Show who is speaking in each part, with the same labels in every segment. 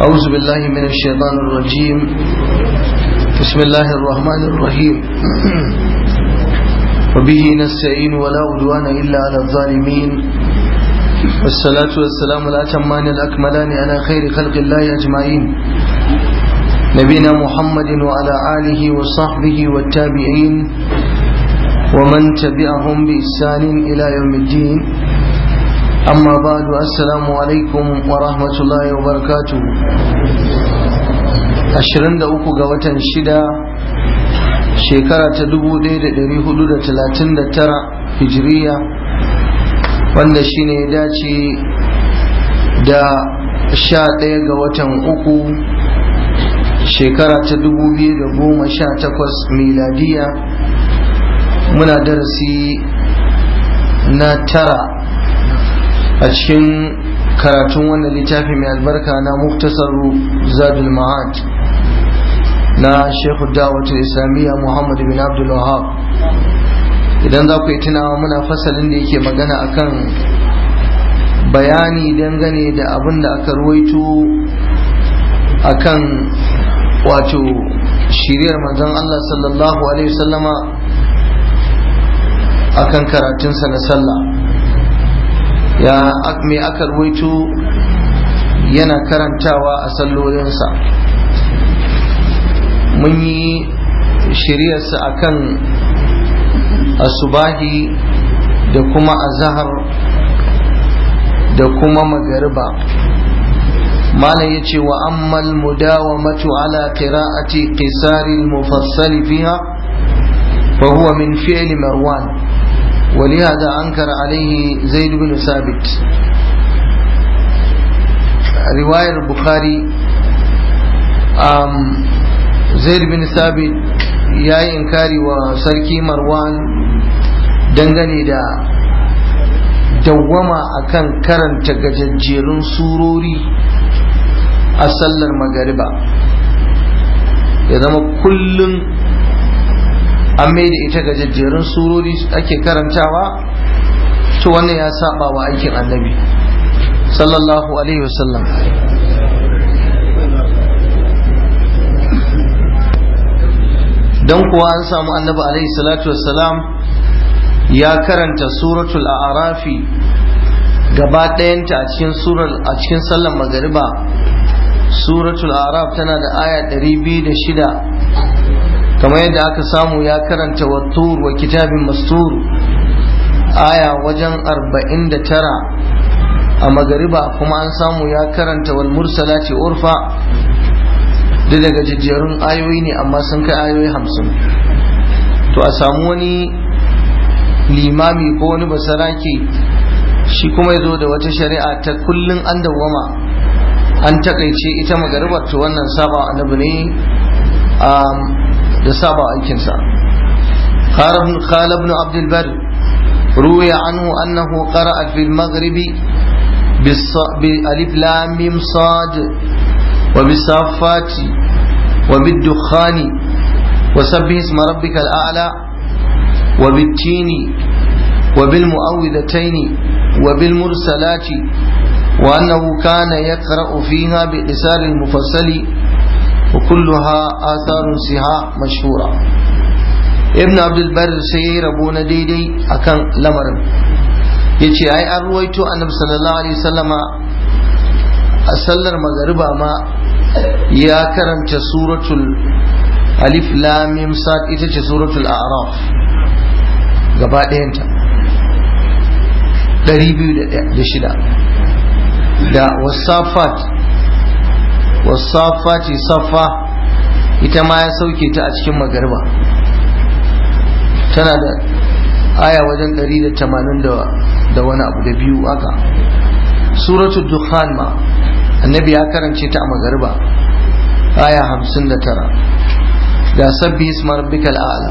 Speaker 1: أعوذ بالله من الشيطان الرجيم بسم الله الرحمن الرحيم وبه نستعين ولا عدوان إلا على الظالمين والصلاة والسلام الأتمان الأكملان على خير خلق الله أجمعين نبينا محمد وعلى آله وصحبه والتابعين ومن تبعهم بإحسان إلى يوم الدين أما بعد السلام عليكم ورحمة الله وبركاته ashirin da uku ga watan shida shekara ta dubu ɗaya da ɗari hudu da talatin da tara hijiriya wanda shine ya dace da sha ɗaya ga watan uku shekara ta dubu biyu da goma sha takwas miladiya muna darasi na tara a cikin karatun wannan littafi mai albarka na muktasaru zadul ma'ad na shekhu dawatul islamiyya muhammad bin abdul wahab idan za ku yi tunawa muna fasalin da yake magana akan bayani dangane da abin da aka ruwaito akan wato shiriyar manzon Allah sallallahu alaihi wasallama akan karatunsa na sallah ya me aka ruwaito yana karantawa a sallolinsa mun yi shiryarsa akan asubahi da kuma azahar da kuma magariba malam ya ce wa ammal mudawamatu ala qira'ati qisari al-mufassal fiha fa huwa min fi'l marwan ولهذا أنكر عليه زيد بن ثابت رواية البخاري زيد بن ثابت ya yi inkari wa sarki marwan dangane da dawwama akan karanta gajajjerun surori a sallar magariba ya zama kullum an mai da ita gajajjerun surori ake karantawa to wannan ya saba wa aikin annabi sallallahu alaihi wasallam don kuwa an samu annabi alaihi salatu wassalam ya karanta suratul a'rafi gaba ɗayanta a cikin surar a cikin sallar magariba suratul a'raf tana da aya 206 kamar yadda aka samu ya karanta wattur wa kitabin mastur aya wajen 49 a magariba kuma an samu ya karanta wal mursalati urfa da daga jijjerun ayoyi ne amma sun kai ayoyi hamsin to a samu wani limami ko wani basarake shi kuma ya zo da wata shari'a ta kullum an dawwama an takaice ita magaribar to wannan saba annabi ne da saba aikinsa قال ابن عبد البر روي عنه أنه قرأ في المغرب بألف لام ميم صاد وبالصافات وبالدخان وسبح اسم ربك الأعلى وبالتين وبالمؤوذتين وبالمرسلات وأنه كان يقرأ فيها بإسار المفصل وكلها آثار سها مشهورة ابن عبد البر سير أبو نديدي أكن لمر yace ai an ruwaito annabi sallallahu alaihi wasallama a sallar magariba ma ya karanta suratul alif lam mim sad ita ce suratul a'raf gaba ɗayanta 206 da wasafat wasafati safa ita ma ya sauke ta a cikin magariba tana da aya wajen 180 da wani abu da biyu aka suratul dukhan ma annabi ya karance ta a magariba aya hamsin da tara ga sabbi isma rabbikal a'la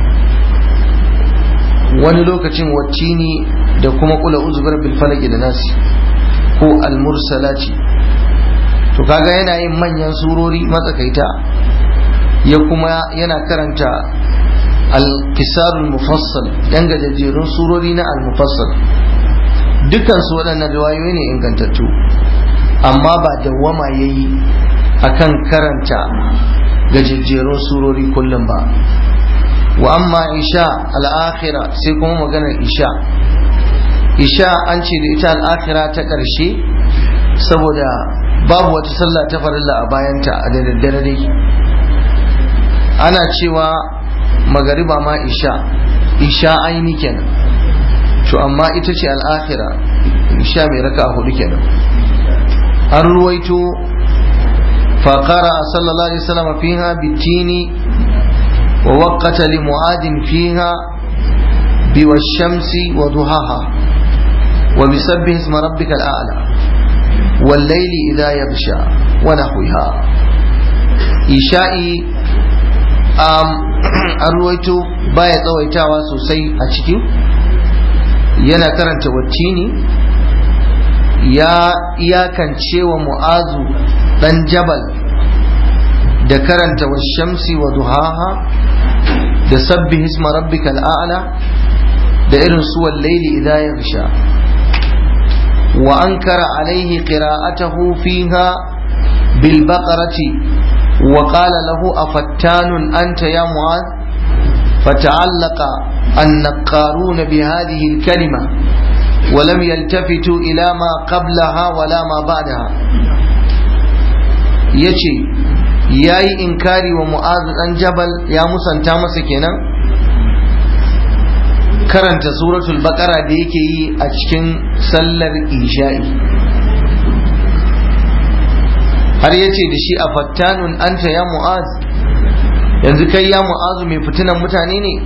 Speaker 1: wani lokacin wattini da kuma kula uzbar bil falaki da nasi ko al mursalati to kaga yana yin manyan surori matsakaita ya kuma yana karanta al kisarul mufassal yan gajejjerun surori na al mufassal dukkan su waɗannan riwayoyi ne ingantattu amma ba dawwama ya yi a kan karanta gajejjerun surori kullum ba wa amma isha al'akhira sai kuma maganar isha isha an ce da ita al'akhira ta ƙarshe saboda babu wata sallah ta farilla a bayanta a da daddare dai ana cewa magariba ma isha isha aini kenan to amma ita ce al'akhira isha mai raka hudu kenan an ruwaito faƙara sallallahu alaihi wasallam fiha bitini wa waqata li mu'adin fiha biwashamsi wa duhaha wa bisabbih isma rabbikal a'la wal layli idha yaghsha wa nahwiha isha'i an ruwaito baya tsawaitawa sosai a ciki yana karanta wattini ya iyakance wa mu'azu dan jabal da karanta wa shamsi wa duhaha da sabbi hisma rabbika al'ala da irin su wallaili idha yaghsha wa ankara alaihi qira'atahu fiha bil baqarati وقال له أفتان أنت يا معاذ فتعلق النقارون بهذه الكلمة ولم يلتفتوا إلى ما قبلها ولا ما بعدها يشي yayi inkari wa mu'azu dan jabal ya musanta masa kenan karanta suratul baqara da yake yi a cikin sallar isha'i har ya ce da shi a fattanun anta ya mu'az yanzu kai ya mu'azu mai fitinan mutane ne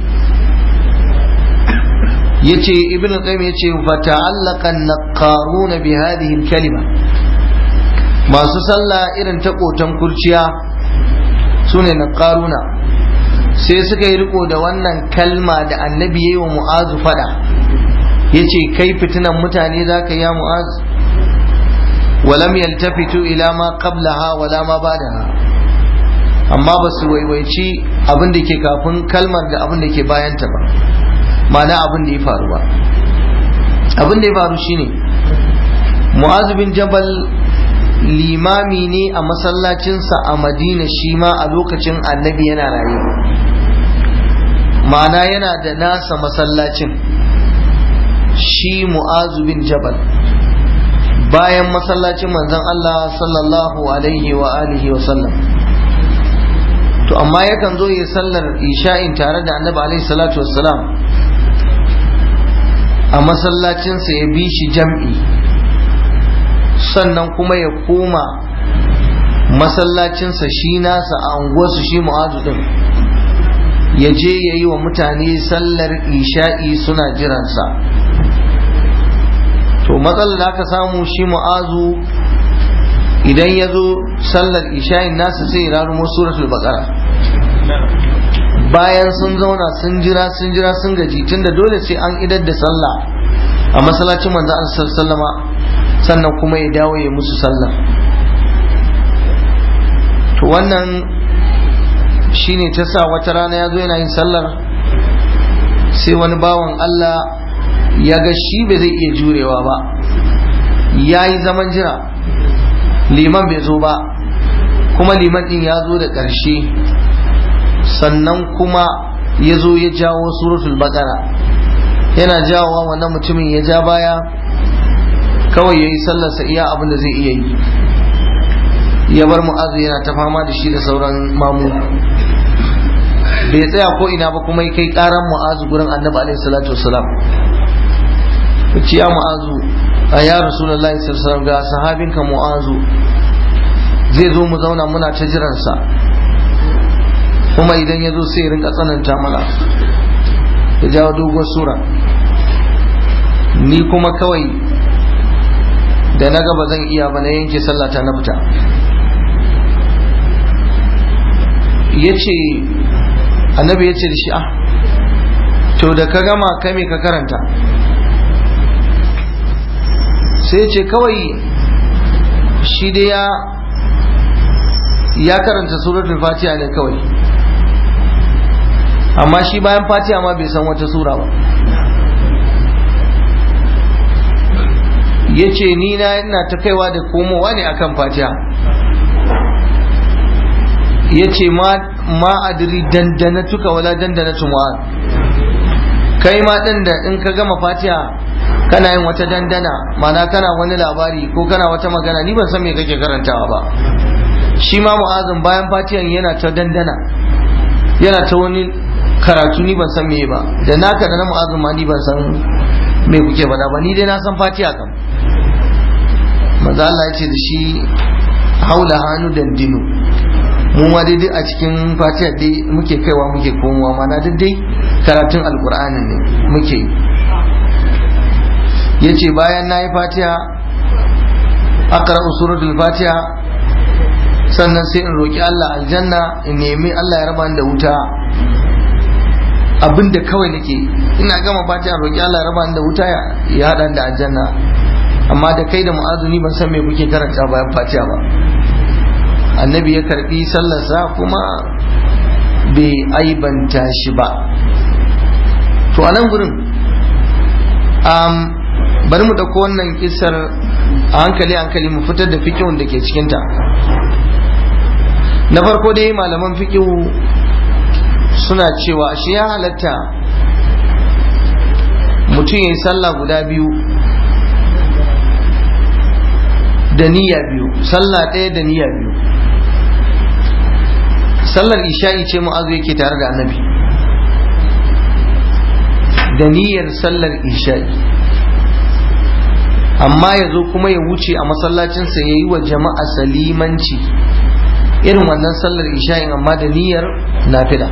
Speaker 1: ya ce ibn qayyim ya ce fa ta'allaqa naqaruna bi hadhihi kalima masu sallah irin ta kotan kurciya sune naqaruna sai suka yi riko da wannan kalma da annabi yayi wa mu'azu fada yace kai fitinan mutane zaka ya mu'az ولم يلتفتوا إلى ما قبلها ولا ما بعدها amma ba su waiwaici abin da ke kafin kalmar da abin da ke bayanta ba mana abin da ya faru ba abin da ya faru shine mu'azu bin jabal limami ne a masallacinsa a madina shi ma a lokacin annabi yana raye ma'ana yana da nasa masallacin shi mu'azu bin jabal bayan masallacin manzon Allah sallallahu alaihi wa alihi wa sallam to amma yakan zo ya sallar isha'in tare da annabi alaihi salatu wassalam a masallacinsa ya bi shi jam'i sannan kuma ya koma masallacinsa shi nasa a unguwarsu shi mu'azu din ya je ya yi wa mutane sallar isha'i suna jiransa to matsalar da aka samu shi mu'azu idan ya zo sallar isha'in nasa sai ya rarumo suratul baqara bayan sun zauna sun jira sun jira sun gaji tunda dole sai an idar da sallah a masallacin manzo Allah sallama sannan kuma ya dawo ya musu sallah to wannan shine ta sa wata rana ya zo yana yin sallar sai wani bawan Allah ya ga shi bai zai iya jurewa ba ya yi zaman jira liman bai zo ba kuma liman din ya zo da ƙarshe sannan kuma ya zo ya jawo suratul baqara yana jawowa wannan mutumin ya ja baya kawai ya yi sallarsa iya abin da zai iya yi ya bar mu'azu yana ta fama da shi da sauran mamu bai tsaya ko ina ba kuma ya kai karan mu'azu gurin annabi alaihi salatu wasalam ce ya mu'azu a ya rasulullahi sallallahu ga sahabinka mu'azu zai zo mu zauna muna ta jiransa kuma idan ya zo sai rinka tsananta mana ya jawo dogon sura ni kuma kawai da na gaba zan iya ba na yanke sallata na fita ya ce annabi ya ce da shi ah to da ka gama kai me ka karanta sai ce kawai shi dai ya ya karanta suratul fatiha ne kawai amma shi bayan fatiha ma bai san wata sura ba ya ce ni na ina ta kaiwa da komowa ne akan fatiha ya ce ma adiri dandana tuka wala dandana tumu'ad kai ma ɗin da in ka gama fatiha kana yin wata dandana mana kana wani labari ko kana wata magana ni ban san me kake karantawa ba shi ma mu'azin bayan fatihan yana ta dandana yana ta wani karatu ni ban san me ba da naka da na mu'azin ma ni ban san me kuke faɗa ba ni dai na san fatiha kam maza Allah ya ce da shi haula hannu dandino mu ma dai a cikin fatiha dai muke kaiwa muke komowa mana duk dai karatun alkur'anin ne muke ya ce bayan na yi fatiha akara suratul fatiha sannan sai in roƙi Allah aljanna in nemi Allah ya raba da wuta abinda kawai nake ina gama fatiha roƙi Allah ya raba da wuta ya haɗa da aljanna amma da kai da mu'azuni ban san me kuke karanta bayan fatiha ba annabi ya karbi sallarsa kuma bai aibanta shi ba to a nan gurin bari mu ɗauko wannan kisar a hankali hankali mu fitar da fikihun da ke cikinta na farko dai malaman fikihu suna cewa shi ya halatta mutum ya yi sallah guda biyu da niyya biyu sallah ɗaya da niyya biyu sallar isha'i ce mu'azu yake tare da annabi da niyyar sallar isha'i amma ya zo kuma ya wuce a masallacinsa ya yi wa jama'a salimanci irin wannan sallar isha'in amma da niyyar nafila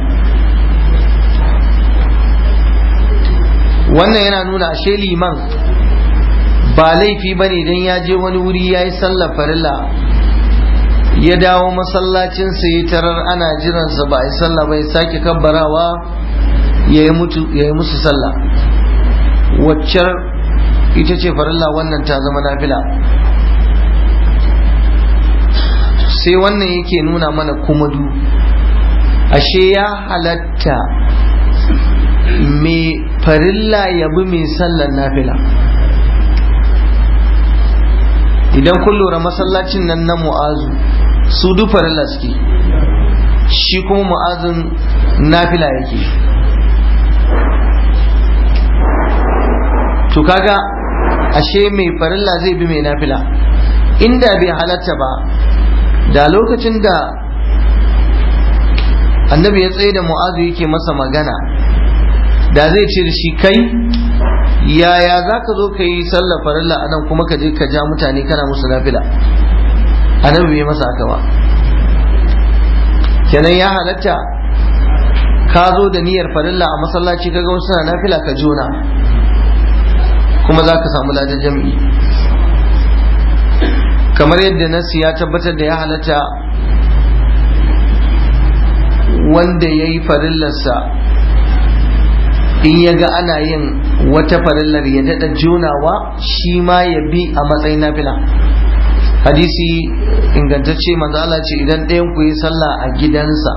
Speaker 1: wannan yana nuna ashe liman ba laifi ba ne don ya je wani wuri ya yi sallar farilla ya dawo masallacinsa ya tarar ana jiransa ba a yi sallah ba ya sake kabbarawa ya yi musu sallah waccar ita ce farilla wannan ta zama nafila sai wannan yake nuna mana kumadu ashe ya halatta mai farilla ya bi mai sallar nafila idan kun lura masallacin nan na mu'azu su duk farilla suke shi kuma mu'azin nafila yake to kaga ashe mai farilla zai bi mai nafila inda bai halatta ba da lokacin da annabi ya tsaye da mu'azu yake masa magana da zai ce da shi kai yaya za ka zo ka yi sallar farilla a nan kuma ka je ka ja mutane kana musu nafila annabi bai masa haka ba kenan ya halatta ka zo da niyyar farilla a masallaci kaga wasu na nafila ka jona kuma za ka samu ladan jam'i kamar yadda nasi ya tabbatar da ya halatta wanda ya yi farillarsa in ya ga ana yin wata farillar ya daɗa jonawa shi ma ya bi a matsayin nafila hadisi ingantacce manzo Allah ce idan ɗayan ku yi sallah a gidansa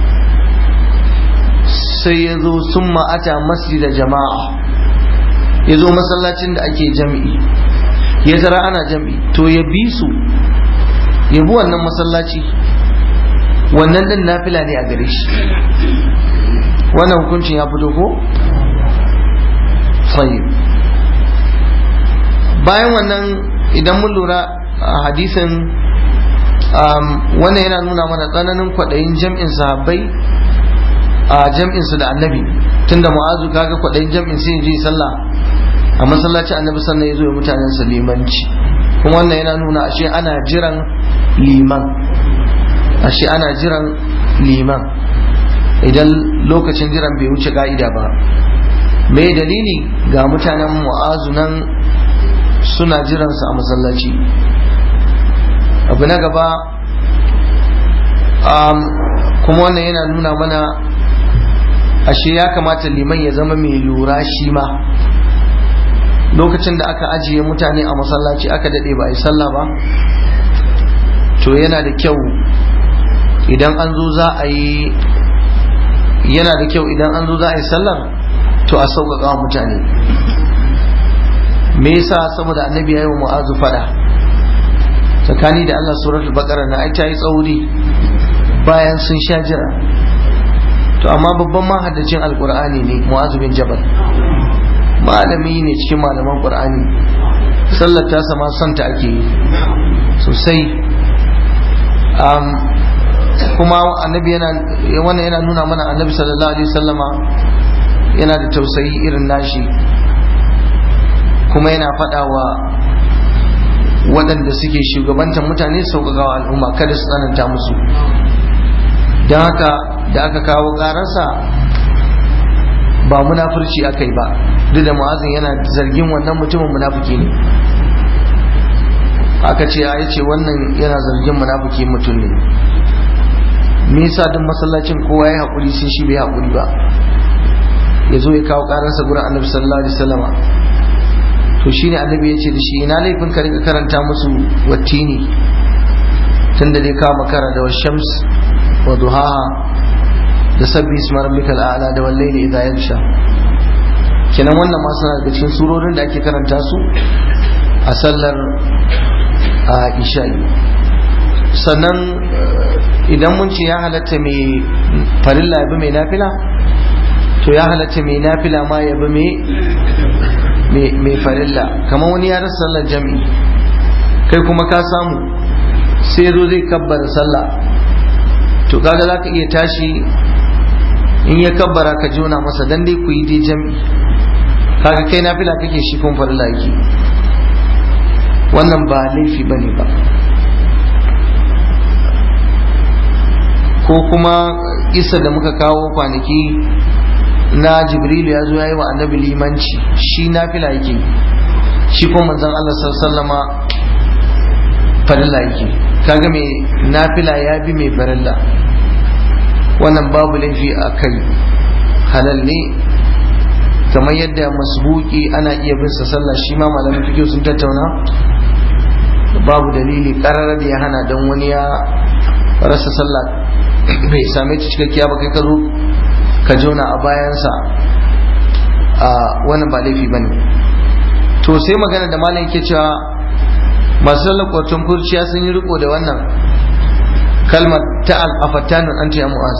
Speaker 1: sai ya zo sun ma'ata masjida jama'a ya zo masallacin da ake jam'i ya tara ana jam'i to ya bi su ya bi wannan masallaci wannan din nafila ne a gare shi wannan hukuncin ya fito ko? tsaye bayan wannan idan mun lura a hadisin wannan yana nuna mana tsananin kwaɗayin jam'in sahabbai a jam'in su da annabi tunda mu'azu kaga kwaɗayin jam'in sai ji sallah a masallacin annabi sannan ya zo ya mutanen sa limanci kuma wannan yana nuna ashe ana jiran liman ashe ana jiran liman idan lokacin jiran bai wuce ka'ida ba me dalili ga mutanen mu'azu nan suna jiransa a masallaci abu na gaba kuma wannan yana nuna mana ashe ya kamata liman ya zama mai lura shi ma lokacin da aka ajiye mutane a masallaci aka daɗe ba a yi sallah ba to yana da kyau idan an zo za a yi yana da kyau idan an zo za a yi sallar to a sauƙaƙa wa mutane me yasa saboda annabi ya yi wa mu'azu fada tsakani da Allah suratul baqara na ai ta yi tsauri bayan sun sha jira to amma babban mahaddacin alqur'ani ne mu'azu bin jabal malami ne cikin malaman qur'ani sallar ta sama santa ake yi sosai kuma annabi yana wannan yana nuna mana annabi sallallahu alaihi wasallama yana da tausayi irin nashi kuma yana faɗa wa waɗanda suke shugabantar mutane sauƙaƙawa al'umma kada su tsananta musu don haka da aka kawo ƙararsa ba munafurci aka yi ba duk da mu'azin yana zargin wannan mutumin munafuki ne aka ce ya ce wannan yana zargin munafuki mutum ne me yasa duk masallacin kowa ya haƙuri sai shi bai haƙuri ba ya zo ya kawo ƙararsa gurin annabi sallallahu alaihi wasallama to shine annabi ya ce da shi ina laifin ka rika karanta musu wattini tunda dai ka makara da washams wa duhaha da sabbi isma rabbikal a'la da wal layli idha yaghsha kenan wannan ma suna daga cikin surorin da ake karanta su a sallar a isha'i sannan idan mun ce ya halatta mai farilla ya bi mai nafila to ya halatta mai nafila ma ya bi mai farilla kamar wani ya rasa sallar jami'i kai kuma ka samu sai zo zai kabbara sallah to kaga za ka iya tashi in ya kabbara ka jona masa dan dai ku yi dai jami'i kaga kai nafila kake shi kun farilla yake wannan ba laifi bane ba ko kuma isa da muka kawo kwanaki na jibrilu ya zo ya yi wa annabi limanci shi nafila yake shi kuma manzon Allah sallama farilla yake kaga mai nafila ya bi mai farilla wannan babu laifi a kai halal ne kamar yadda masbuki ana iya bin sa sallah shi ma malamin fikiyo sun tattauna babu dalili karar da ya hana don wani ya rasa sallah bai same ta cikakkiya ba kai ka zo ka jona a bayansa a wannan ba laifi bane to sai magana da malam yake cewa masu sallar kwarton kurciya sun yi riko da wannan kalmar ta al'afattanun an ya mu'az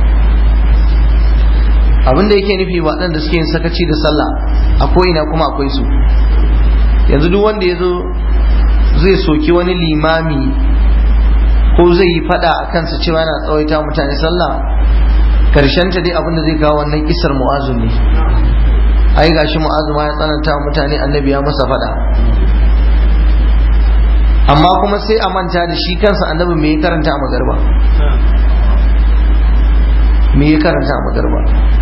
Speaker 1: abin da yake nufi waɗanda suke yin sakaci da sallah a ko'ina kuma akwai su yanzu duk wanda ya zo zai soki wani limami ko zai yi fada a kansa cewa yana tsawaita mutane sallah karshen ta dai abinda zai kawo wannan kisar mu'azu ne ai gashi mu'azu ma ya tsananta mutane annabi ya masa fada amma kuma sai a manta da shi kansa annabi me ya karanta a magarba me ya karanta a magarba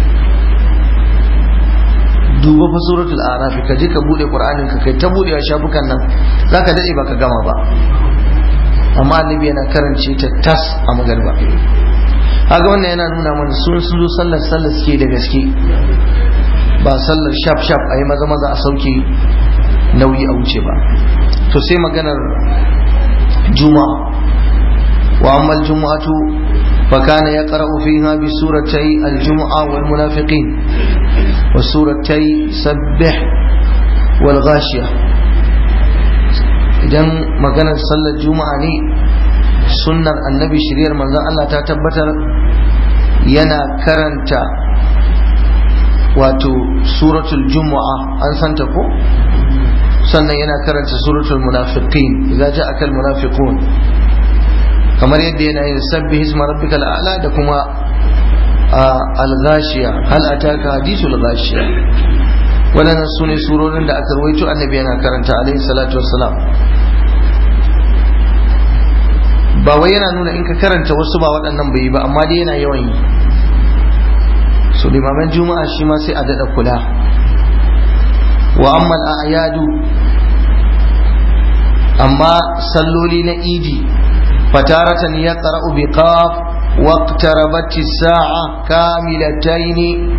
Speaker 1: duba fa suratul arafi ka je ka bude qur'anin ka kai ta budewa shafukan nan zaka dade baka gama ba amma annabi yana karance ta tas a magarba kaga wannan yana nuna mana sun sun zo sallar sallar suke da gaske ba sallar shaf shaf a yi maza maza a sauke nauyi a wuce ba to sai maganar juma'a wa amma juma'atu fa kana yaqra'u fiha bi suratay al-jum'a wal munafiqin wa suratay sabbih wal ghashiyah idan maganar sallar juma'a ne sunnar annabi shiryar manzon Allah ta tabbatar yana karanta wato suratul juma'a an santa ko sannan yana karanta suratul munafiqin idza ja'aka al munafiqun kamar yadda yana yin sabbi hisma rabbikal a'la da kuma al-ghashiya hal ataka hadithul ghashiya waɗannan su ne surorin da aka rawaito annabi yana karanta alaihi salatu wassalam ba wai yana nuna in ka karanta wasu ba waɗannan bai yi ba amma dai yana yawan yi so limaman juma'a shi ma sai a daɗa kula wa amma al'ayadu amma salloli na idi fataratan ya qara'u bi qaf waqtarabat as-sa'a kamilatayn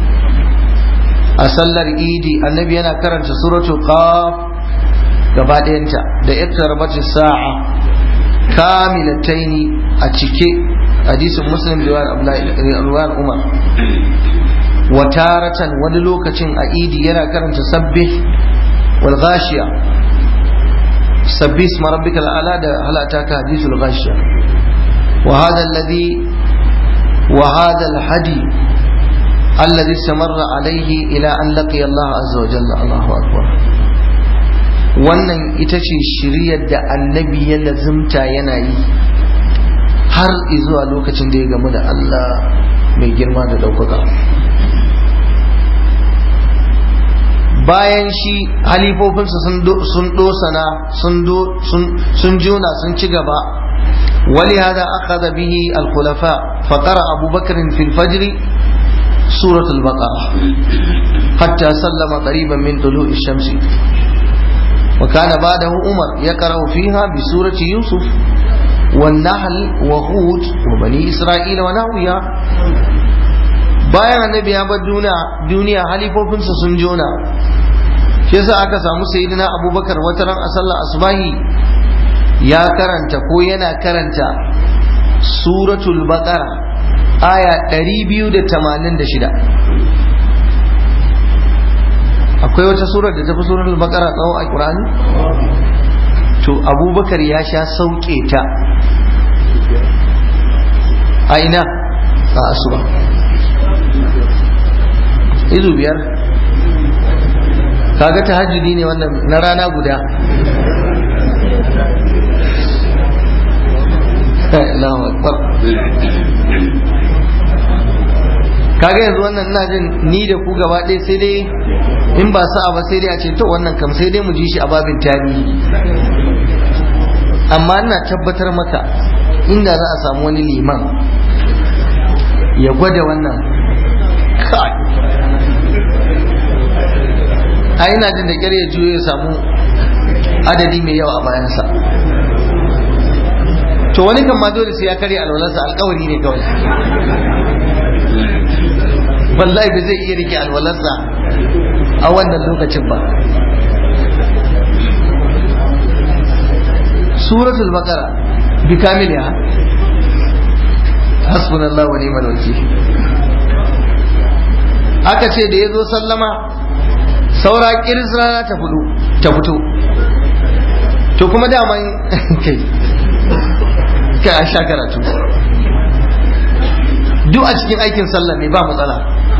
Speaker 1: a sallar idi annabi yana karanta suratul qaf gaba ɗayanta da iqtarabat as-sa'a kamilataini a cike hadisin muslim riwayar umar wataratan wani lokacin a idi yana karanta sabbih wal ghashiya sabbi isma rabbikal a'la da hal ataka hadithul ghashiya wa hadha alladhi wa hadha al hadi الذي استمر عليه إلى أن لقي الله عز وجل الله أكبر wannan ita ce shiryar da annabi ya lazimta yana yi har zuwa lokacin da ya gamu da Allah mai girma da ɗaukaka bayan shi halifofinsa sun dosana sun juna sun ci gaba ولهذا أخذ به الخلفاء فقرأ أبو بكر في الفجر سورة البقرة حتى سلم قريبا من طلوع الشمس وكان بعده عمر يقرأ فيها بسورة يوسف والنحل وهود وبني إسرائيل ونحوها bayan annabi ya bar duniya halifofinsa sun jona shi yasa aka samu sayyidina abubakar wata ran a sallar asbahi ya karanta ko yana karanta suratul baqara aya 286 akwai wata surar da ta fi suratul baqara tsawo a qur'ani to abubakar ya sha sauke ta a ina a asuba izu biyar kaga tahajjudi ne wannan na rana guda kaga yanzu wannan ina jin ni da ku gaba ɗaya sai dai in ba sa'a ba sai dai a ce to wannan kam sai dai mu ji shi a babin tarihi amma ina tabbatar maka inda za a samu wani liman ya gwada wannan kai a ina jin da kyar ya juyo ya samu adadi mai yawa a bayansa to wani kan ma dole sai ya karya alwalarsa alkawari ne kawai wallahi ba zai iya rike alwalarsa a wannan lokacin ba suratul baqara bi kamiliha hasbunallahu wa ni'mal wakil aka ce da yazo sallama saura kiris rana ta fudu ta fito to kuma daman kai kai an sha karatu duk a cikin aikin sallah ne ba matsala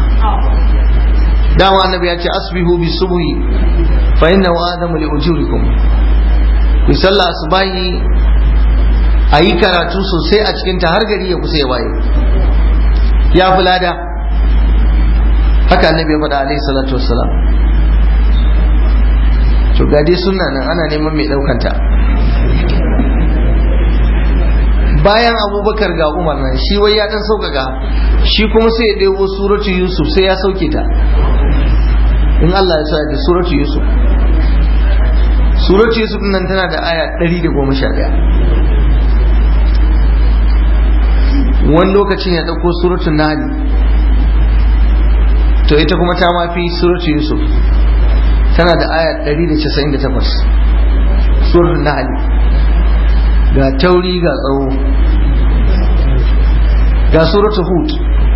Speaker 1: dama annabi ya ce asbihu bi subhi fa innahu adamu li ujurikum ku sallah asbahi ayi karatu sosai a cikin ta har gari ya kusa ya waye ya fi lada haka annabi ya faɗa alaihi salatu wassalam to ga dai sunna nan ana neman mai ɗaukanta bayan abubakar ga umar nan shi wai ya dan sauƙaƙa shi kuma sai ya ɗebo suratu yusuf sai ya sauke ta in Allah ya sa da suratu yusuf suratu yusuf nan tana da aya 111 wani lokacin ya ɗauko suratun nahli to ita kuma ta mafi suratu yusuf tana da aya 198 suratun nahli ga tauri ga tsawo ga suratu hud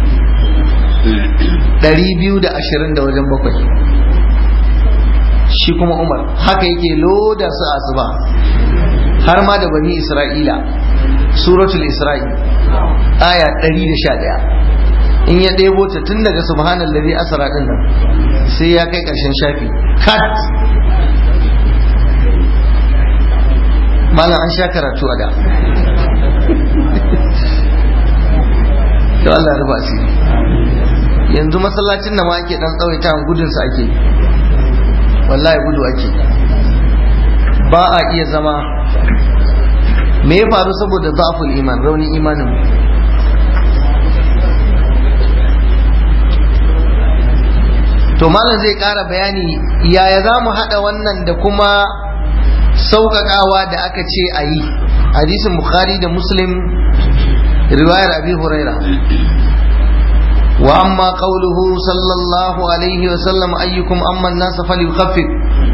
Speaker 1: 220 da wajen bakwai shi kuma umar haka yake loda su asuba har ma da bani isra'ila suratul isra'i aya 111 in ya ɗebo ta tun daga subhanallazi asra din nan sai ya kai ƙarshen shafi kat malam an sha karatu a da to Allah ya rufa asiri yanzu masallacin da ma ake dan tsawaita gudun sa ake wallahi gudu ake ba a iya zama me ya faru saboda zaful iman raunin imanin to malam zai ƙara bayani yaya za mu haɗa wannan da kuma sauƙaƙawa da aka ce a yi hadisin bukhari da muslim riwayar abi huraira wa amma qawluhu sallallahu alaihi wa sallam ayyukum amma an-nas falyukhaffif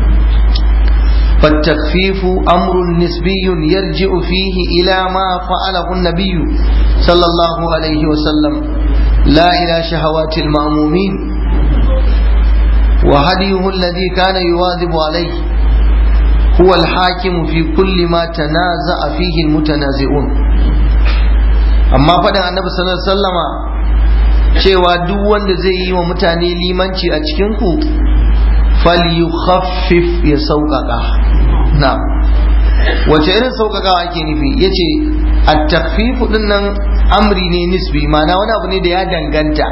Speaker 1: فالتخفيف أمر نسبي يرجع فيه إلى ما فعله النبي صلى الله عليه وسلم لا إلى شهوات المأمومين وهديه الذي كان يواظب عليه هو الحاكم في كل ما تنازع فيه المتنازعون amma faɗin annabi sallallahu alaihi wasallama cewa duk wanda zai yi wa mutane limanci a cikin ku falyukhaffif ya sauƙaƙa na wace irin sauƙaƙawa ake nufi yace at-takhfif din nan amri ne nisbi ma'ana wani abu ne da ya danganta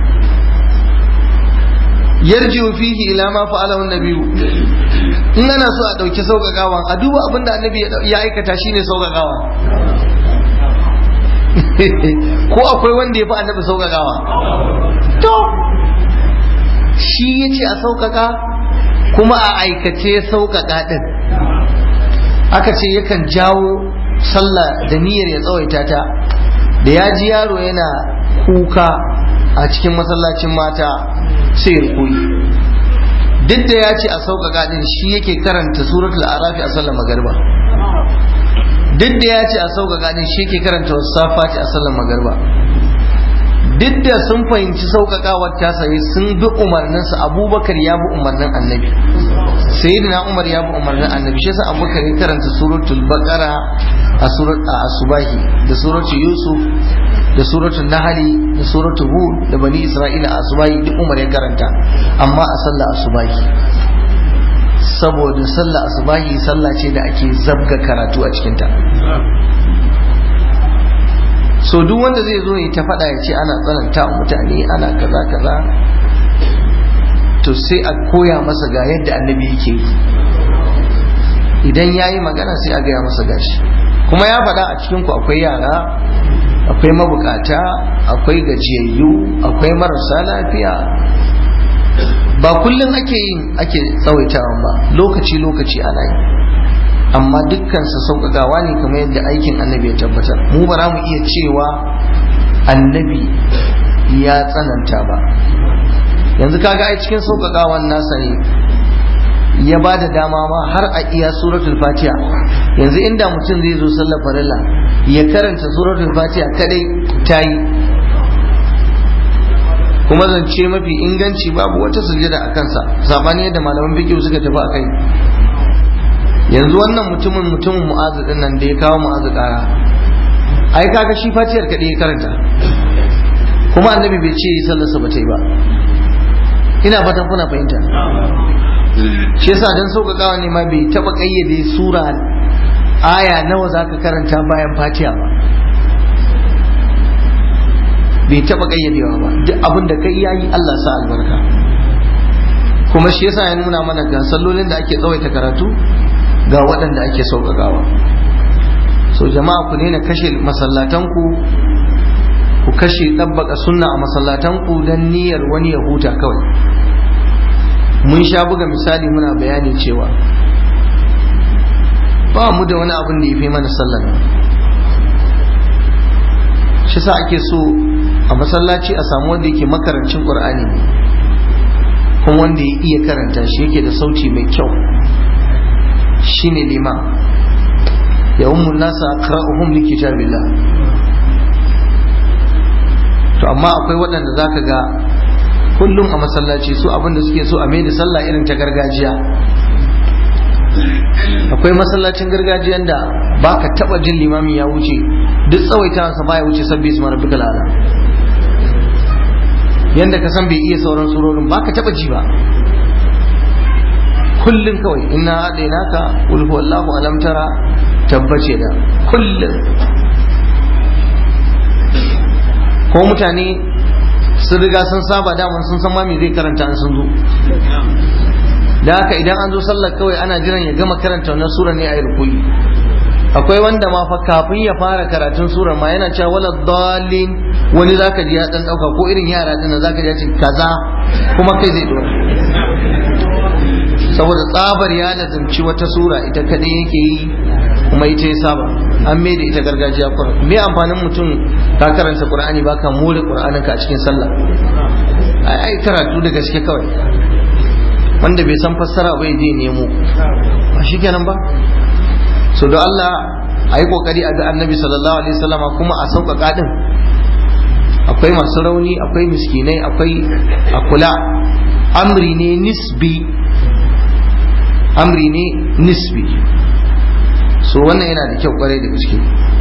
Speaker 1: yarji'u fihi ila ma fa'alahu an-nabiyyu in ana so a dauki sauƙaƙawa a duba abinda annabi ya aikata shine sauƙaƙawa ko akwai wanda ya fi annabi sauƙaƙawa to shi ya ce a sauƙaƙa kuma a aikace sauƙaƙa ɗin aka ce yakan jawo sallah da niyyar ya tsawaita ta da ya ji yaro yana kuka a cikin masallacin mata sai ya koyi duk da ya ce a sauƙaƙa ɗin shi yake karanta suratul arafi a sallar magarba duk da ya ce a sauƙaƙa ɗin shi yake karanta wasu safati a sallar magarba duk da sun fahimci sauƙaƙawar ta sai sun bi umarninsa abubakar ya bi umarnin annabi sayyidina umar ya bi umarnin annabi shi yasa abubakar ya karanta suratul baqara a surat a asubahi da suratul yusuf da suratul nahli da suratul hud da bani isra'ila a asubahi duk umar ya karanta amma a sallar asubahi saboda sallar asubahi sallah ce da ake zabga karatu a cikinta so duk wanda zai zo ya ta faɗa ya ce ana tsananta wa mutane ana kaza kaza to sai a koya masa ga yadda annabi yake yi idan ya yi magana sai a gaya masa gashi kuma ya faɗa a cikinku akwai yara akwai mabukata akwai gajiyayyu akwai marasa lafiya ba kullum ake yin ake tsawaitawa ba lokaci lokaci ana yi amma dukkansa sauƙaƙawa ne kamar yadda aikin annabi ya tabbatar mu ba za mu iya cewa annabi ya tsananta ba yanzu kaga ai cikin sauƙaƙawan nasa ne ya ba da dama ma har a iya suratul fatiha yanzu inda mutum zai zo sallar farilla ya karanta suratul fatiha kadai ta yi kuma zance mafi inganci babu wata sujada a kansa sabani yadda malaman fiqh suka tafi a kai yanzu wannan mutumin mutumin mu'azu din nan da ya kawo mu'azu kara ai kaga shi fatiyar kadai ya karanta kuma annabi bai ce sallarsa ba ta yi ba ina fatan kuna fahimta shi yasa dan sauƙaƙawa ne ma bai taɓa ƙayyade sura aya nawa zaka karanta bayan fatiha ba bai taɓa ƙayyadewa ba duk abin da kai yayi Allah sa albarka kuma shi yasa ya nuna mana ga sallolin da ake tsawaita karatu ga waɗanda ake sauƙaƙawa so jama'a ku daina kashe masallatanku ku kashe ɗabbaka sunna a masallatanku don niyyar wani ya huta kawai mun sha buga misali muna bayani cewa ba mu da wani abin da ya fi mana sallan shi sa ake so a masallaci a samu wanda yake makarancin ƙur'ani ne kuma wanda ya iya karanta shi yake da sauti mai kyau shine liman ya ummun nasa aqra'uhum li kitabillah to amma akwai waɗanda zaka ga kullum a masallaci su abinda suke so a maida sallah irin ta gargajiya akwai masallacin gargajiyan da baka taba jin limami ya wuce duk tsawaitawansa baya wuce sabbi su mara bika lala yanda ka san bai iya sauran surorin baka taba ji ba kullum kawai inna haɗe naka ulhu wallahu alam tara tabbace da kullum ko mutane sun riga sun saba daman sun san ma me zai karanta an sun zo da haka idan an zo sallar kawai ana jiran ya gama karanta wannan sura ne a yi rukuyi akwai wanda ma fa kafin ya fara karatun surar ma yana cewa wala dalin wani zaka ji ya dan dauka ko irin yara din zaka ji ya ce kaza kuma kai zai dora saboda tsabar ya lazimci wata sura ita kadai yake yi kuma ita ya saba an mai da ita gargajiya kuma me amfanin mutum ka karanta qur'ani baka more qur'anin ka a cikin sallah ai ai karatu da gaske kawai wanda bai san fassara ba ya je nemo ba shikenan ba so da Allah a yi kokari a ga annabi sallallahu alaihi wasallama kuma a sauƙaƙa din akwai masu rauni akwai miskinai akwai a kula amri ne nisbi amri ne nisbi so wannan yana da kyau kwarai da gaske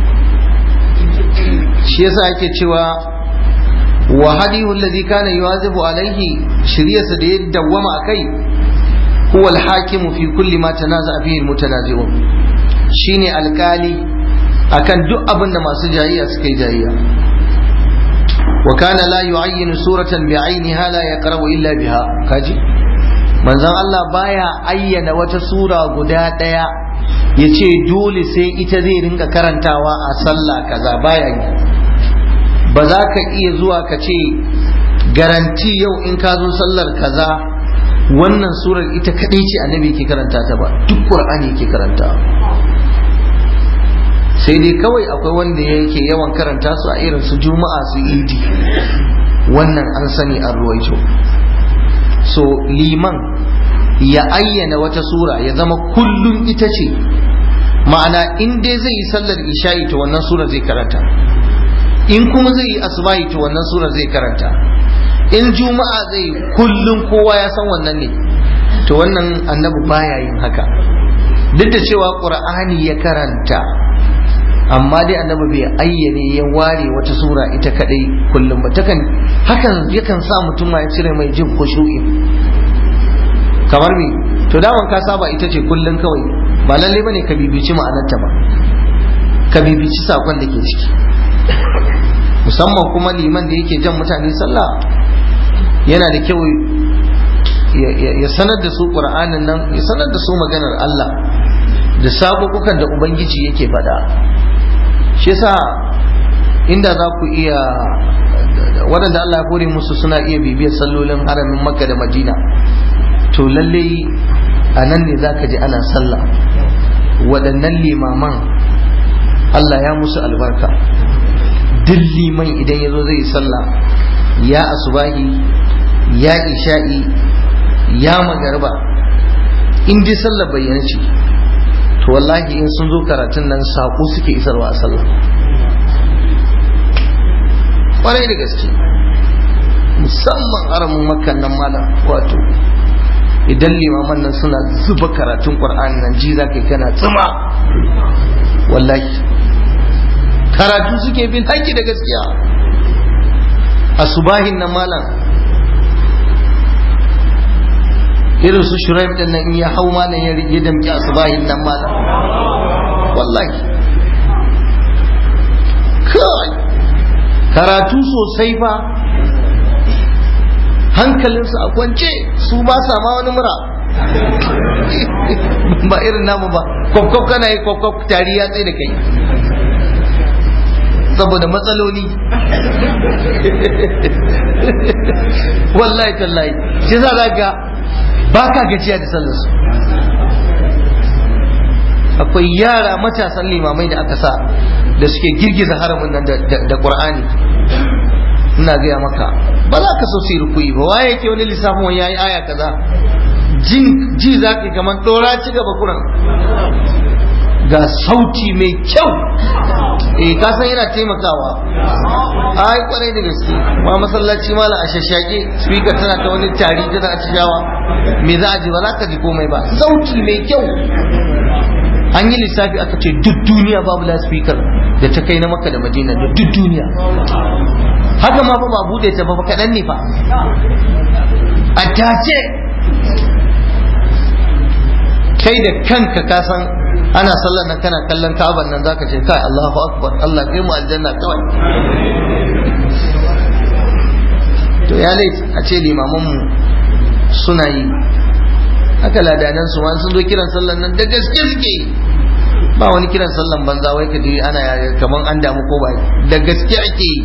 Speaker 1: shi yasa ake cewa wa hadihu alladhi kana yuwazibu alaihi shiriyarsa da ya dawwama akai huwa al-hakimu fi kulli ma tanaza fihi al-mutanazi'un shine alkali akan duk abin da masu jayayya suka yi jayayya wa kana la yu'ayyinu suratan bi'ainiha la yaqra'u illa biha kaji manzon Allah baya ayyana wata sura guda daya yace dole sai ita zai rinka karantawa a sallah kaza baya yi ba za ka iya zuwa ka ce garanti yau in ka zo sallar kaza wannan surar ita kadai ce annabi ke karanta ta ba duk qur'ani ke karanta sai dai kawai akwai wanda yake yawan karanta su a irin su juma'a su idi wannan an sani an ruwaito so liman ya ayyana wata sura ya zama kullum ita ce ma'ana in dai zai yi sallar isha'i to wannan sura zai karanta in kuma zai yi asubahi to wannan sura zai karanta in juma'a zai kullum kowa ya san wannan ne to wannan annabi baya yin haka duk da cewa qur'ani ya karanta amma dai annabi bai ayyane ya ware wata sura ita kadai kullum ba takan hakan yakan sa mutum ma ya cire mai jin khushu'i kamar me to daman ka saba ita ce kullum kawai ba lalle bane ka bibici ma'anarta ba ka bibici sakon da ke ciki musamman kuma liman da yake jan mutane sallah yana da kyau ya sanar da su qur'anin nan ya sanar da su maganar Allah da sabukukan da ubangiji yake faɗa shi yasa inda za ku iya waɗanda Allah ya kore musu suna iya bibiyar sallolin haramin makka da madina to lallai a nan ne za ka ji ana sallah waɗannan limaman Allah ya musu albarka duk liman idan ya zo zai yi sallah ya asubahi ya isha'i ya magarba in dai sallah bayyana ce to wallahi in sun zo karatun nan saƙo suke isarwa a sallah ƙwarai da gaske musamman haramun makan nan malam wato idan limaman nan suna zuba karatun ƙwar'ani nan ji za ka yi kana tsima wallahi karatu suke bin haƙƙi da gaskiya a subahin nan malam irin su shuraim din nan in ya hau malam ya rige damki a subahin nan malam wallahi kai karatu sosai fa hankalinsu a kwance su ba sa ma wani mura ba irin namu ba kwakwaf kana yi kwakwaf tari ya tsaye da kai saboda matsaloli wallahi tallahi shi za ga ba ka gajiya da sallarsu akwai yara matasan limamai da aka sa da suke girgiza haramin nan da ƙur'ani ina gaya maka ba za ka so su yi rukuyi ba waye yake wani lissafin wani yayi aya kaza jin ji za ka kamar dora ci gaba kuran ga sauti mai kyau eh ka san yana taimakawa ai kwarai da gaske ma masallaci mala a shashake speaker tana ta wani tari tana a ciyawa me za a ji ba za ka ji komai ba sauti mai kyau an yi lissafi aka ce duk duniya babu speaker da ta kai na maka da madina da duk duniya haka ma fa ba bude ta ba kaɗan ne fa a tace kai da kanka ka san ana sallar nan kana kallon kaban nan zaka ce kai Allahu akbar Allah kai mu aljanna kawai to ya lait a ce limaman mu suna yi haka ladanan su sun zo kiran sallar nan da gaske suke yi ba wani kiran sallan banza wai ka ji ana kaman an damu ko ba da gaske ake yi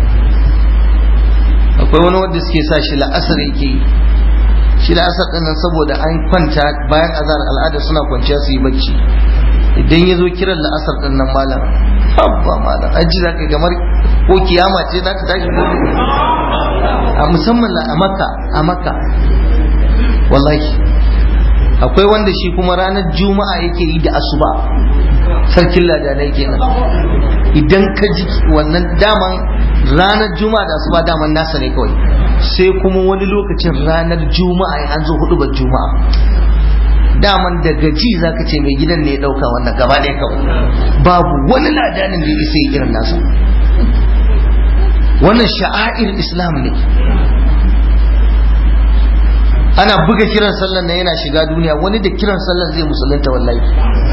Speaker 1: akwai wani wanda suke sa shi la'asar yake yi shi la'asar din nan saboda an kwanta bayan azar al'ada suna kwanciya su yi bacci idan ya zo kiran la'asar din nan malam habba malam an ji za ka gamar ko kiyama ce za ka tashi ko a musamman a makka a makka wallahi akwai wanda shi kuma ranar juma'a yake yi da asuba sarkin ladanai kenan idan ka ji wannan daman ranar juma'a da asuba daman nasa ne kawai sai kuma wani lokacin ranar juma'a ya an zo hudu ba juma'a daman daga ji za ka ce mai gidan ne ya ɗauka wannan gaba ɗaya kawai babu wani ladanin da ya isa irin nasa wannan sha'air islam ne ana buga kiran sallan nan yana shiga duniya wani da kiran sallan zai musulunta wallahi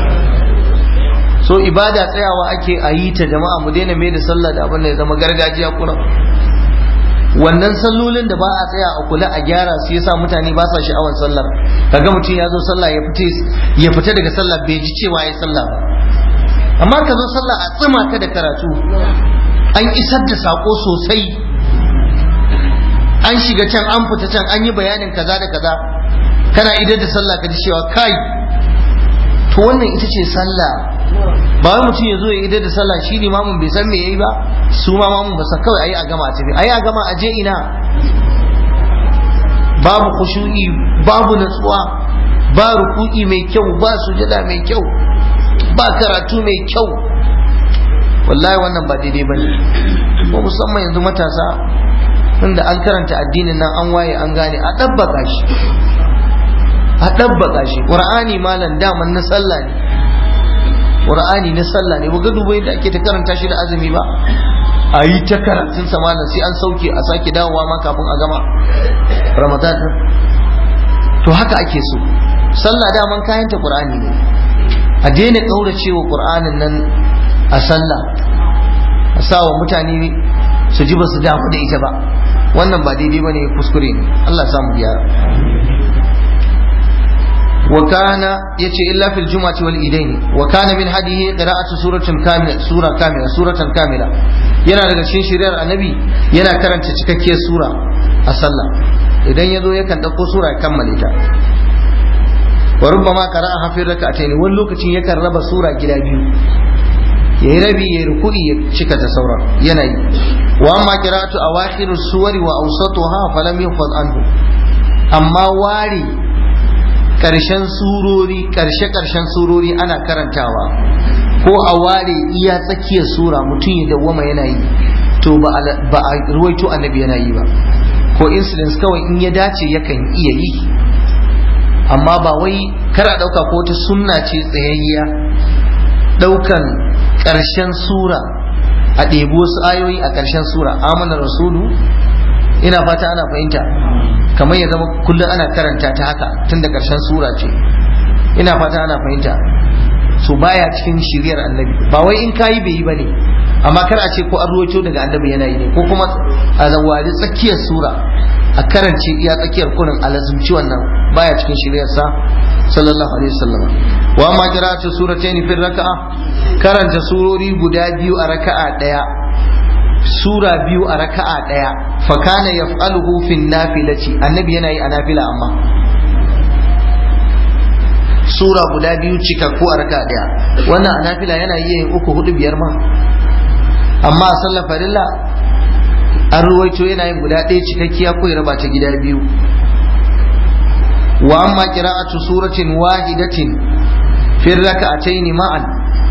Speaker 1: so ibada tsayawa ake a yi ta jama'a mu daina mai da sallah da abin da ya zama gargajiya kuna wannan sallolin da ba a tsaya a kula a gyara su yasa mutane ba sa sha'awar sallar kaga mutum ya zo sallah ya fita ya fita daga sallah bai ji cewa ya sallah ba amma ka zo sallah a tsima ka da karatu an isar da sako sosai an shiga can an fita can an yi bayanin kaza da kaza kana idar da sallah ka ji cewa kai to wannan ita ce sallah ba wai mutum ya zo ya idar da sallah shi limamin bai san me yayi ba su ma mamun ba san kawai ayi a gama a tafi ayi a gama a je ina babu khushu'i babu natsuwa ba ruku'i mai kyau ba sujada mai kyau ba karatu mai kyau wallahi wannan ba daidai bane ko musamman yanzu matasa tunda an karanta addinin nan an waye an gane a ɗabbaka shi a ɗabbaka shi ƙur'ani malam daman na sallah ne ƙur'ani na sallah ne ga duba yadda ake ta karanta shi da azumi ba a yi ta karatun sa malam sai an sauke a sake dawowa ma kafin a gama ramadan din to haka ake so sallah daman kayan ta ƙur'ani ne a daina ƙauracewa ƙur'anin nan a sallah a sa wa mutane su ji ba su damu da ita ba wannan ba daidai bane kuskure ne Allah ya samu gyara wa kana yace illa fil jum'ati wal idaini wa kana min hadihi qira'atu suratin kamila sura kamila suratan kamila yana daga cikin shiriyar annabi yana karanta cikakkiyar sura a sallah idan yazo yakan dauko sura ya kammale ta wa rubbama qara'a hafi rak'atayn wani lokacin yakan raba sura gida biyu ya yi rabi ya yi ruku'i ya cika ta sauran yanayi wa amma qira'atu awakhir suwari wa awsatuha falam yufad anhu amma wari karshen surori karshe karshen surori ana karantawa ko a ware iya tsakiyar sura mutum ya dawwama yana yi to ba a ruwaito annabi yana yi ba ko incidents kawai in ya dace yakan iya yi amma ba wai kar a dauka ko ta sunna ce tsayayya daukan ƙarshen sura a ɗebi wasu ayoyi a ƙarshen sura amana rasulu ina fata ana fahimta kamar ya zama kullum ana karanta ta haka tun da ƙarshen sura ce ina fata ana fahimta su baya cikin shiriyar annabi ba wai in kayi bai yi ba ne amma kar a ce ko an ruwaito daga annabi yana yi ne ko kuma a zawari tsakiyar sura a karance iya tsakiyar kurin alazumci wannan baya cikin shiriyarsa sallallahu alaihi wasallam wa ma qira'atu suratayn fi raka'a karanta surori guda biyu a raka'a daya sura biyu a raka'a daya fa kana yaf'aluhu fi nafilati annabi yana yi a nafila amma sura guda biyu cikakku a raka'a daya wannan a nafila yana yi yin uku hudu biyar ma amma a sallar farilla an ruwaito yana yin guda ɗaya cikakkiya ko ya raba ta gida biyu wa amma qira'atu suratin wahidatin fi rak'atayn ma'an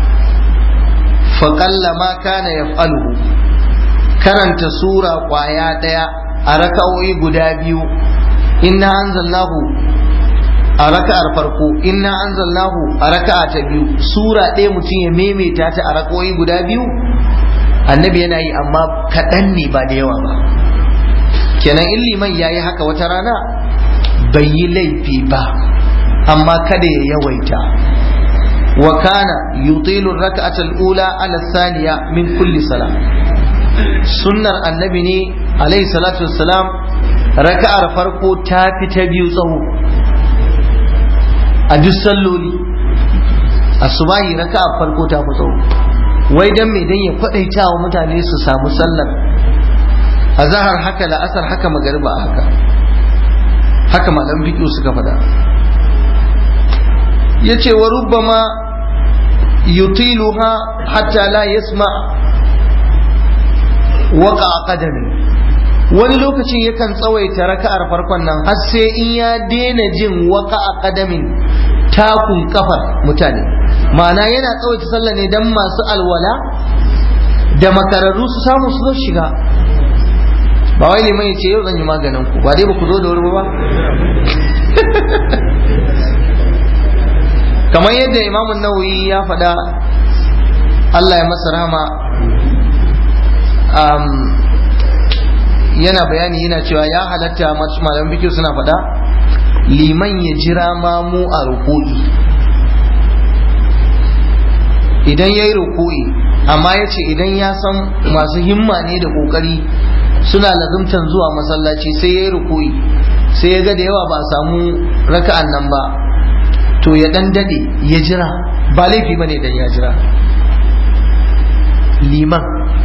Speaker 1: fa qalla ma kana yaf'aluhu karanta sura kwaya ɗaya a raka'o'i guda biyu inna anzalnahu a raka'ar farko inna anzalnahu a raka'a ta biyu sura ɗaya mutum ya maimaita ta a raka'o'i guda biyu annabi yana yi amma kaɗan ne ba da yawa ba kenan in liman ya yi haka wata rana bai yi laifi ba amma kada ya yawaita wa kana yutilu rak'ata al-ula ala thaniya min kulli salam sunnar annabi ne alayhi salatu wassalam raka'ar farko ta fi ta biyu tsawo a duk salloli asubahi raka'ar farko ta fi tsawo wai dan me dan ya kwadaita wa mutane su samu sallar azhar haka la'asar haka magariba haka haka malam fiqh suka faɗa yace wa rubbama yutiluha hatta la yasma waqa qadami wani lokacin yakan tsawaita raka'ar farkon nan har sai in ya daina jin waka a kadamin takun kafar mutane ma'ana yana tsawaita sallah ne dan masu alwala da makararru su samu su shiga ba wai liman ya ce yau zan yi maganin ku ba dai ba ku zo da wuri ba kamar yadda imamun nawawi ya faɗa Allah ya masa rahama yana bayani yana cewa ya halatta malaman fikir suna faɗa liman ya jira mamu a ruku'i idan ya yi ruku'i amma ya ce idan ya san masu himma ne da ƙoƙari suna lazumtan zuwa masallaci sai ya yi ruku'i sai ya ga da yawa ba a samu raka'an nan ba to ya dan dade ya jira ba laifi ba ne dan ya jira liman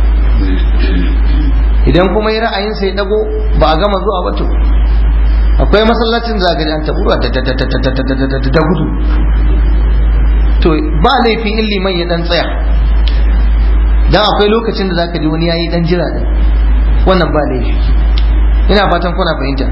Speaker 1: idan kuma yi ra'ayinsa ya dago ba a gama zuwa ba to akwai masallacin zagari an taɓura da gudu to ba laifi in liman ya dan tsaya dan akwai lokacin da zaka ji wani yayi dan jira din wannan ba laifi ina fatan kuna fahimta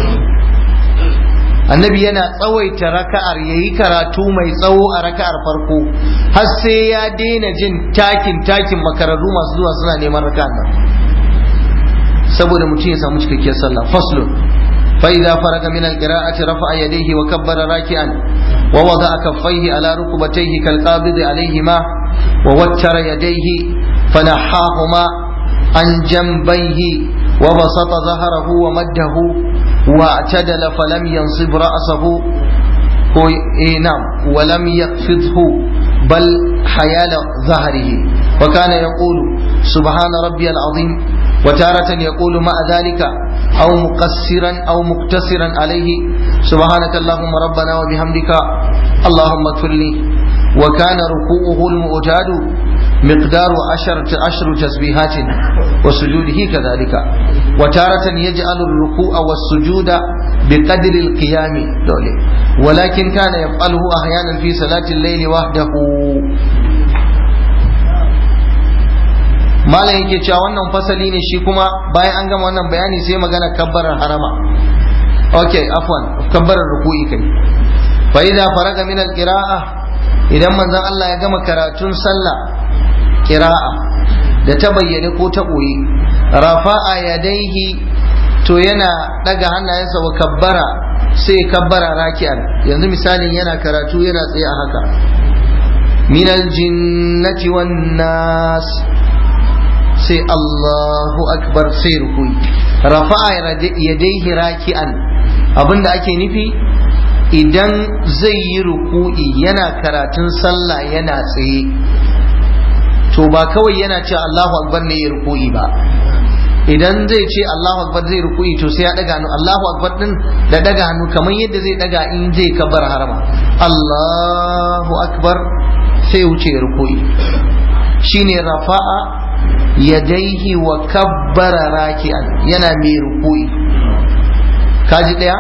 Speaker 1: annabi yana tsawaita raka'ar yayi karatu mai tsawo a raka'ar farko har sai ya daina jin takin takin makararru masu zuwa suna neman raka'ar nan saboda mutum ya samu cikakkiyar sallah faslun فإذا فرغ من القراءة رفع يديه وكبر راكعا ووضع كفيه على ركبتيه كالقابض عليهما ووتر يديه فنحاهما عن جنبيه وبسط ظهره ومده واعتدل فلم ينصب رأسه إيه نعم ولم يخفضه بل حيال ظهره وكان يقول سبحان ربي العظيم وتارة يقول مع ذلك أو مقصرا أو مقتصرا عليه سبحانك اللهم ربنا وبحمدك اللهم اغفر لي وكان ركوعه المعتاد مقدار عشرة عشر تسبيحات وسجوده كذلك وتارة يجعل الركوع والسجود بقدر القيام دولي ولكن كان يفعله أحيانا في صلاة الليل وحده malam yake cewa wannan fasali ne shi kuma bayan an gama wannan bayani sai magana kabbarar harama okay afwan kabbarar ruku'i kai fa idza faraga min al-qira'a idan manzon Allah ya gama karatun sallah qira'a da ta bayyane ko ta boye rafa'a yadaihi to yana daga hannayensa wa kabbara sai kabbara raki'an yanzu misalin yana karatu yana tsaye a haka min al-jinnati wan nas sai Allahu akbar sai rukui rafa'a yadaihi raki'an abinda ake nufi idan zai yi ruku'i yana karatun sallah yana tsaye to ba kawai yana ce Allahu akbar ne ya ruku'i ba idan zai ce Allahu akbar zai ruku'i to sai ya daga hannu Allahu akbar din da daga hannu kamar yadda zai daga in zai kabbar harama Allahu akbar sai wuce ruku'i shine rafa'a yadaihi wa kabbara raki'an yana mai ruku'i kaji daya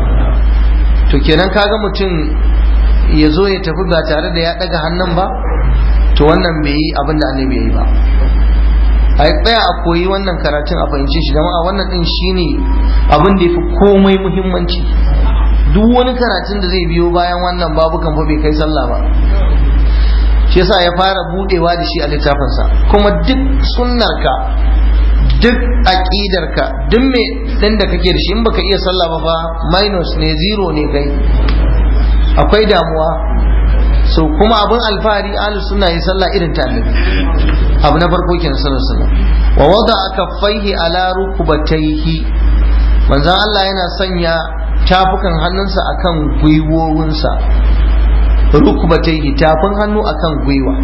Speaker 1: to kenan kaga mutum ya zo ya tafi ba tare da ya daga hannun ba to wannan bai yi abin da annabi ya yi ba a tsaya a koyi wannan karatun a fahimci shi jama'a wannan din shine abin da ya fi komai muhimmanci duk wani karatun da zai biyo bayan wannan babukan fa bai kai sallah ba shi yasa ya fara budewa da shi a littafinsa kuma duk sunnarka duk aqidarka duk me din da kake da shi in baka iya sallah ba fa minus ne zero ne kai akwai damuwa so kuma abin alfahari ahlu sunna yi sallah irin ta annabi abu na farko kenan sallallahu alaihi wasallam wa wada kaffaihi ala rukubataihi manzon Allah yana sanya tafukan hannunsa akan gwiwowinsa rukubataihi tafin hannu akan gwiwa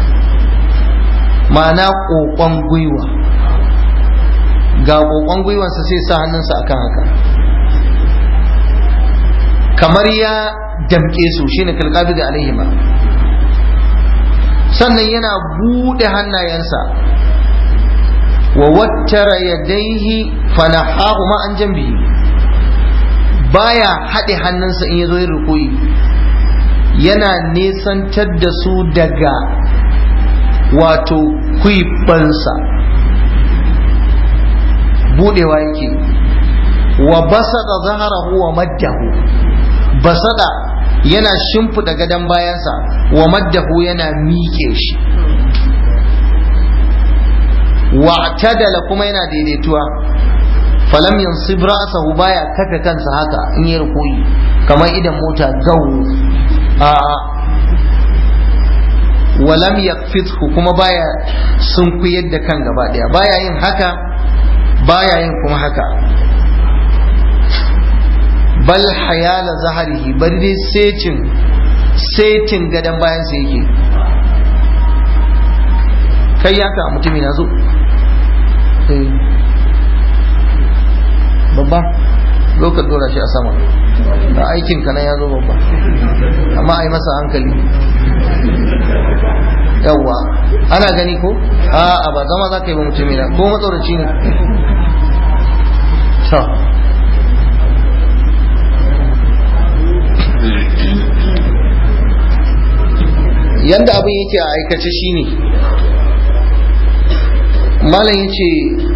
Speaker 1: ma'ana kokon gwiwa ga kokon gwiwansa sai sa hannunsa akan haka kamar ya damke su shine kalqabi da alaihima sannan yana bude hannayensa wa wattara yadaihi fanahahu ma an jambi baya haɗe hannunsa in ya zo yin rukuyi yana nesantar da su daga wato kwibansa budewa yake wa basada zaharahu wa maddahu basada yana shimfiɗa gadon bayansa wa maddahu yana miƙe shi wa tadala kuma yana daidaituwa falam yansib ra'sahu baya kafa kansa haka in yi ruku'i kamar idan mota gawo a walam yakfithu kuma baya sunkuyar da kan gaba daya baya yin haka baya yin kuma haka bal hayala zaharihi bari dai setin setin gadon bayan sa yake kai ya ka mutumi na zo babba zo ka dora shi a sama da aikin ka na ya zo babba amma a yi masa hankali yawwa ana gani ko a ba zama za ka yi ba mutumi na ko matsoraci ne yanda abin yake a aikace shine malam yace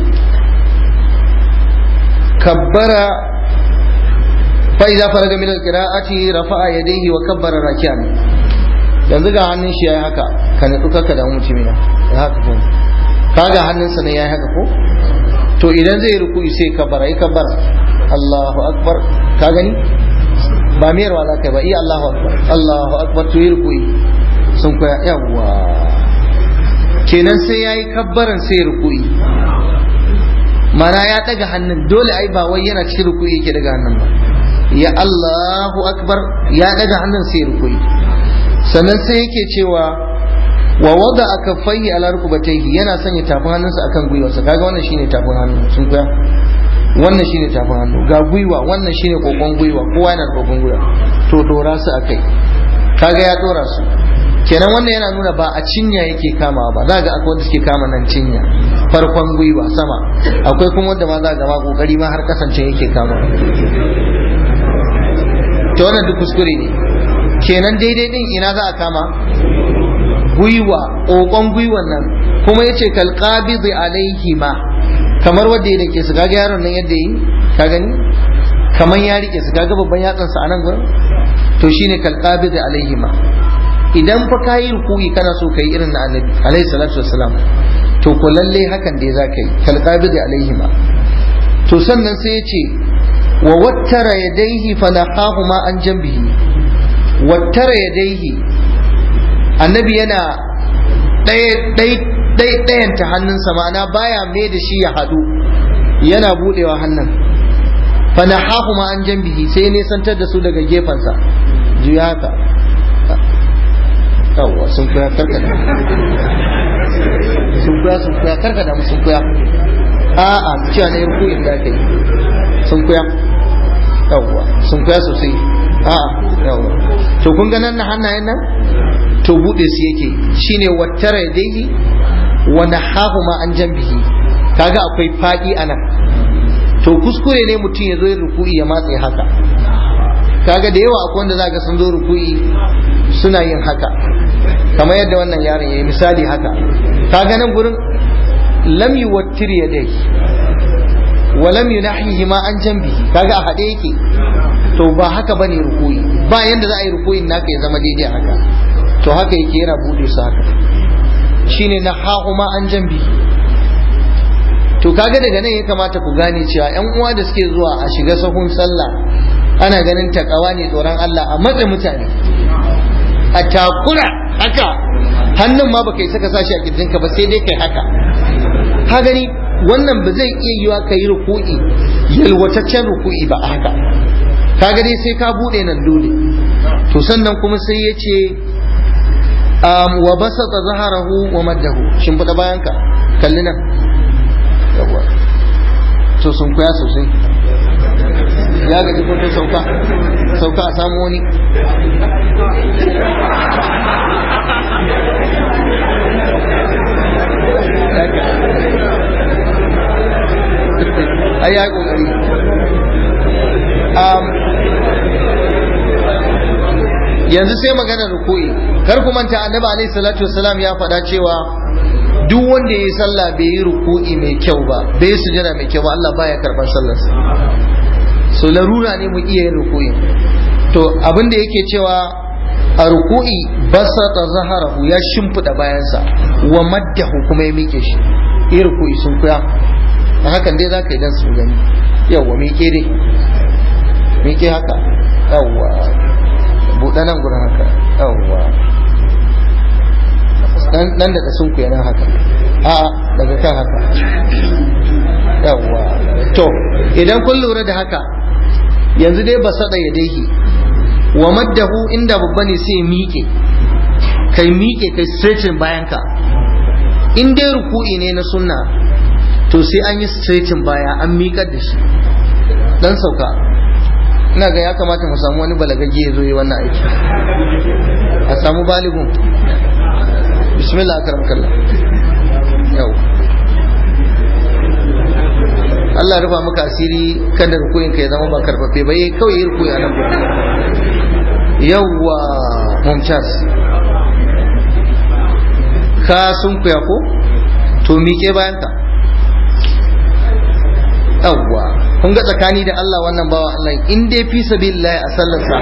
Speaker 1: kabbara fa idza faraga min alqira'ati rafa'a yadayhi wa kabbara raki'an yanzu ga hannun shi yayi haka ka nutsu kaka da mutumi na haka ko kaga hannunsa ne yayi haka ko to idan zai ruku'i sai kabbara yi kabbara Allahu akbar ka gani ba miyarwa za ka yi ba iya Allahu akbar Allahu akbar to yi ruku'i sun koya yawwa kenan sai ya yi kabbaran sai ya ruku'i mana ya daga hannun dole ai ba wai yana cikin ruku'i yake daga hannun ba ya Allahu akbar ya daga hannun sai ya ruku'i sannan sai yake cewa wa wada aka fayyi ala rukubatayhi yana sanya tafin hannunsa akan gwiwarsa kaga wannan shine tafin hannu sun koya wannan shine tafin hannu ga gwiwa wannan shine kokon gwiwa kowa yana da kokon gwiwa to dora su akai kaga ya dora su kenan wannan yana nuna ba a cinya yake kamawa ba za ga akwai wanda suke kama nan cinya farkon gwiwa sama akwai kuma wanda ma za ga ma kokari ma har kasance yake kama to wannan duk kuskure ne kenan daidai din ina za a kama gwiwa kokon gwiwan nan kuma yace kal qabidi alaihi ma kamar wanda ya rike su kaga yaron nan yadda yi ka gani kamar ya rike su kaga babban yatsansa a nan gurin to shine kal qabidi alaihi ma idan fa ka yi rukuyi kana so ka yi irin na annabi alaihi salatu wassalam to ko lalle hakan dai za ka yi kalqabidi alaihi ma to sannan sai ya ce wa wattara yadaihi fa nahahuma an jambihi wattara yadaihi annabi yana ɗaya ɗayanta hannunsa ma'ana baya mai da shi ya haɗu yana buɗewa hannun fa nahahuma an jambihi sai nisantar da su daga gefensa juya haka yawwa sun kuya karkada sun kuya sun kuya karkada mu sun kuya a'a cewa na yarku inda aka yi sun kuya yawwa sun kuya sosai a'a yawwa to kun ga nan na hannayen nan to bude su yake shine wattara yadayhi wa nahahuma an jambihi kaga akwai fadi anan to kuskure ne mutum ya zo yin ruku'i ya matse haka kaga da yawa akwai wanda zaka sun zo ruku'i suna yin haka kamar yadda wannan yaron yayi misali haka kaga nan gurin lam yuwattir yadayhi wa lam yunahihi ma an jambihi kaga a hade yake to ba haka bane ruku'i ba yanda za a yi ruku'in naka ya zama daidai haka to haka yake yana bude su haka shine nahahu ma an jambihi to kaga daga nan ya kamata ku gane cewa yan uwa da suke zuwa a shiga sahun sallah ana ganin takawa ne tsoron Allah a matsa mutane a takura haka hannun ma baka yi saka sashi a kirjinka ba sai dai kai haka ka gani wannan ba zai iya yiwa ka yi ruku'i yalwataccen ruku'i ba haka ka gani sai ka bude nan dole to sannan kuma sai ya ce wa basata zaharahu wa maddahu shimfiɗa bayanka kalli nan yawa to sun kuya sosai ya gaji ko sauka sauka a samu wani ai ya kokari yanzu sai magana ruku'i kar ku manta annabi alaihi salatu wassalam ya faɗa cewa duk wanda ya yi sallah bai yi ruku'i mai kyau ba bai yi sujada mai kyau ba Allah baya karɓar sallarsa so larura ne mu iya yin ruku'i to abin da yake cewa a ruku'i basata zaharahu ya shimfiɗa bayansa wa maddahu kuma ya miƙe shi yi ruku'i sun kuya a hakan dai za ka yi dan su gani yawwa miƙe dai miƙe haka yawwa buɗe nan gurin haka yawwa dan da sun ku yana haka a daga kan haka yawwa to idan kun lura da haka yanzu dai ba sada ya daihi wa maddahu inda babba ne sai miƙe kai miƙe kai stretching bayanka in dai ruku'i ne na sunna to sai an yi stretching baya an miƙar da shi dan sauka ina ga ya kamata mu samu wani balagagge ya zo yi wannan aiki a samu baligun bismillah akaram kallah yau Allah rufa maka asiri kada rukuyin ka ya zama ba karfafe ba yayi kawai yi rukuyi a nan gurin yawwa mumtaz ka sun kuya ko to miƙe bayan ka yawwa kun ga tsakani da Allah wannan bawa Allah in dai fi sabilillah a sallarsa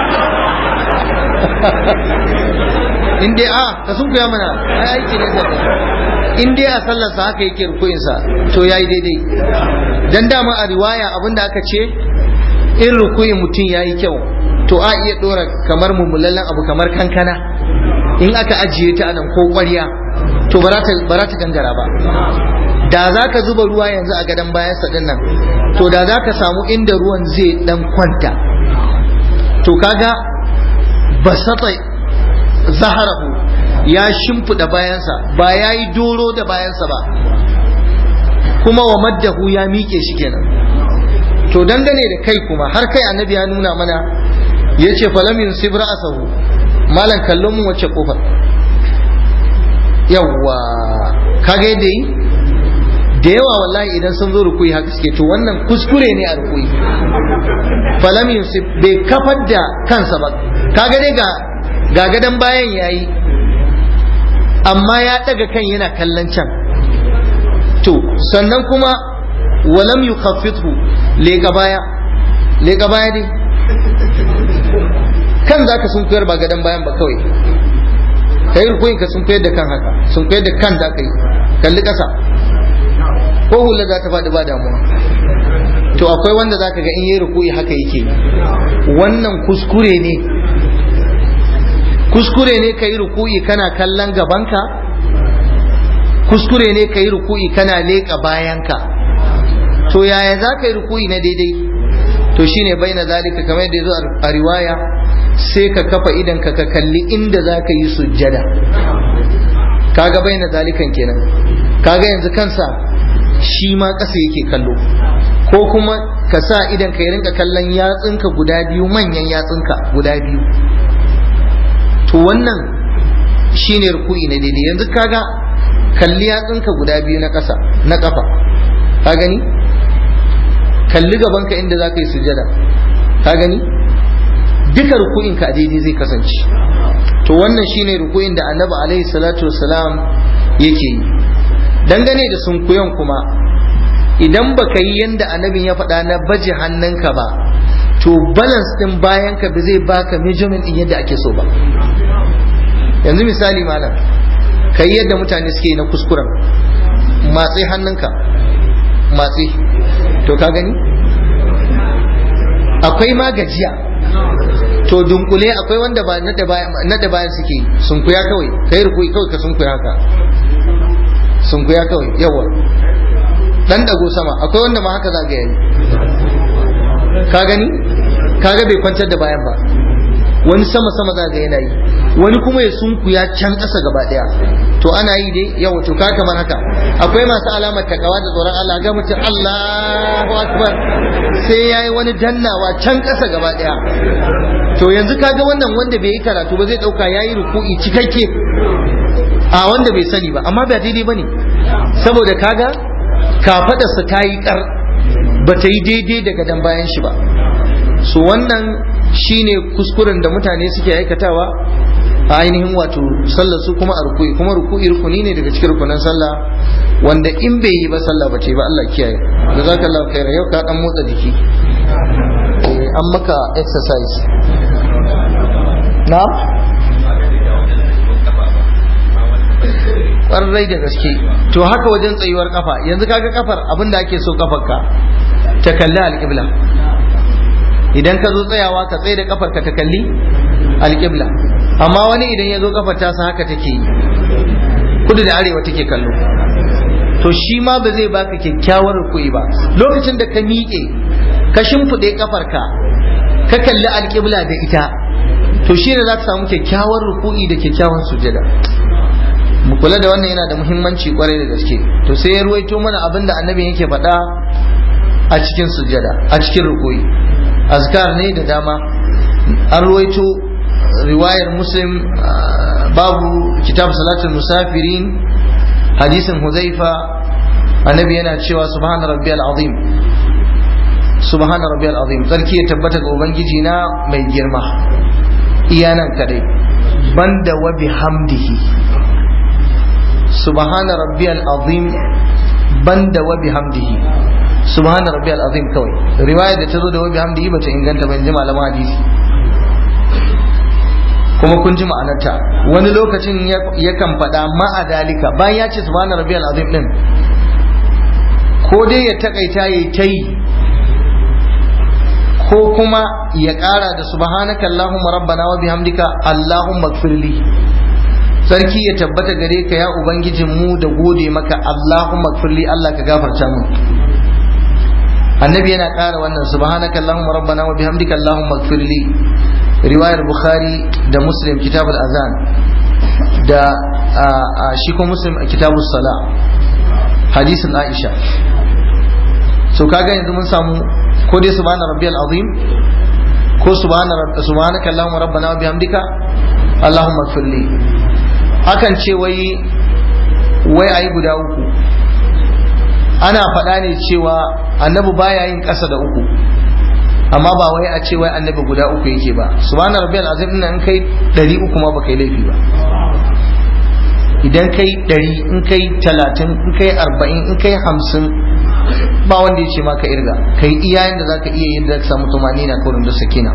Speaker 1: in dai a ka sun kuya mana ai aiki ne sai in dai a sallarsa haka yake rukuyin sa to yayi daidai dan dama a riwaya abinda aka ce in rukuyin mutum yayi kyau to a iya dora kamar mummulallen abu kamar kankana in aka ajiye ta anan ko ƙwarya to ba za ta gangara ba da za ka zuba ruwa yanzu a gadon bayan sa nan to da za ka samu inda ruwan zai dan kwanta to kaga basata zaharahu ya shimfiɗa bayansa ba ya yi doro da bayansa ba kuma wa maddahu ya miƙe shi kenan to dangane da kai kuma har kai annabi ya nuna mana ya ce falamin sibra asahu malam kallon mun wacce kofar yawwa kaga yadda yi da yawa wallahi idan sun zo rukuyi haka suke to wannan kuskure ne a rukuyi falam yusuf bai kafar da kansa ba kaga dai ga ga gadan bayan yayi amma ya daga kan yana kallon can to sannan kuma walam yukhaffithu leka baya leka baya dai kan zaka sun koyar ba gadan bayan ba kawai kai rukuyin ka sun koyar da kan haka sun koyar da kan da kai kalli kasa ko hula za ta faɗi ba damuwa to akwai wanda za ka ga in yi rukuyi haka yake wannan kuskure ne kuskure ne ka yi rukuyi kana kallon gabanka kuskure ne ka yi rukuyi kana leƙa bayanka to yaya za ka yi rukuyi na daidai to shine bai na zalika kamar yadda ya zo a riwaya sai ka kafa idan ka ka kalli inda za ka yi sujjada kaga bai na zalikan kenan kaga yanzu kansa shi ma ƙasa yake kallo ko kuma ka sa idan ka rinka kallon yatsunka guda biyu manyan yatsunka guda biyu to wannan shine ruku'i na daidai yanzu kaga kalli yatsunka guda biyu na ƙasa na ƙafa ka gani kalli gabanka inda za ka yi sujada ka gani duka ruku'inka a daidai zai kasance to wannan shine ruku'in da annabi alaihi salatu wassalam yake yi dangane da sunkuyan kuma idan baka yi yanda annabin ya faɗa na baje hannunka ba to balance din bayanka ba zai baka measurement din yadda ake so ba yanzu misali malam kai yadda mutane suke na kuskuren matsi hannunka matsi to ka gani akwai ma gajiya to dunkule akwai wanda ba nada bayan suke sunkuya kawai kai rukui kawai ka sunkuya haka sunkuya kawai yawa dan dago sama akwai wanda ma haka za ga yayi ka gani kaga bai kwantar da bayan ba wani sama sama za ga yana yi wani kuma ya sunkuya can ƙasa gaba ɗaya to ana yi dai yawa to ka kamar haka akwai masu alamar takawa da tsoron Allah ga mutum Allahu akbar sai yayi wani dannawa can ƙasa gaba ɗaya to yanzu kaga wannan wanda bai yi karatu ba zai ɗauka yayi ruku'i cikakke a wanda bai sani ba amma ba daidai bane saboda kaga kafadarsa ta yi kar ba ta yi daidai daga dan bayan shi ba su wannan shine kuskuren da mutane suke aikatawa a ainihin wato sallar su kuma a ruku'i kuma ruku'i rukuni ne daga cikin rukunan sallah wanda in bai yi ba sallah ba ce ba Allah kiyaye jazakallahu khaira yau ka dan motsa jiki an maka exercise na ƙwarai da gaske to haka wajen tsayuwar kafa yanzu kaga kafar abin da ake so kafarka ta kalli alƙibla idan ka zo tsayawa ka tsaye da kafarka ta kalli alƙibla amma wani idan ya zo kafar tasa haka take yi kudu da arewa take kallo to shi ma ba zai baka kyakkyawar rukui ba lokacin da ka miƙe ka shimfiɗe kafarka ka kalli alƙibla da ita to shi ne za ka samu kyakkyawar ruku'i da kyakkyawan sujada mu kula da wannan yana da muhimmanci kwarai da gaske to sai ya ruwaito mana abin da annabi yake faɗa a cikin sujada a cikin ruku'i azkar ne da dama an ruwaito riwayar muslim babu kitab salatul musafirin hadisin huzaifa annabi yana cewa subhana rabbiyal azim subhana rabbiyal azim sarki ya tabbata ga ubangiji na mai girma iya nan kadai banda wa bihamdihi subhana rabbiyal azim banda wa bihamdihi subhana rabbiyal azim kawai riwaya da ta zo da wa bihamdihi bata inganta ba in ji malaman hadisi kuma kun ji ma'anarta wani lokacin yakan faɗa ma'a dalika bayan ya ce subhana rabbiyal azim din ko dai ya takaita ya ta yi ko kuma ya ƙara da subhanaka allahumma rabbana wa bihamdika allahumma gfirli sarki ya tabbata gare ka ya ubangijin mu da gode maka allahumma gfirli allah ka gafarta mu annabi yana ƙara wannan subhanaka allahumma rabbana wa bihamdika allahumma gfirli riwayar bukhari da muslim kitab al-azan da shi ko muslim a kitab sala hadisin aisha so kaga yanzu mun samu ko dai subhana rabbiyal azim ko subhana subhanaka allahumma rabbana wa bihamdika allahumma ighfirli akan ce wai wai ayi guda uku ana faɗa ne cewa annabi baya yin ƙasa da uku amma ba wai a ce wai annabi guda uku yake ba subhana rabbiyal azim din in kai ɗari uku ma baka yi laifi ba idan kai ɗari in kai talatin in kai arba'in in kai hamsin ba wanda ya ce ma ka irga kai iya yanda zaka iya yin da ka samu tumani na kurin da sakina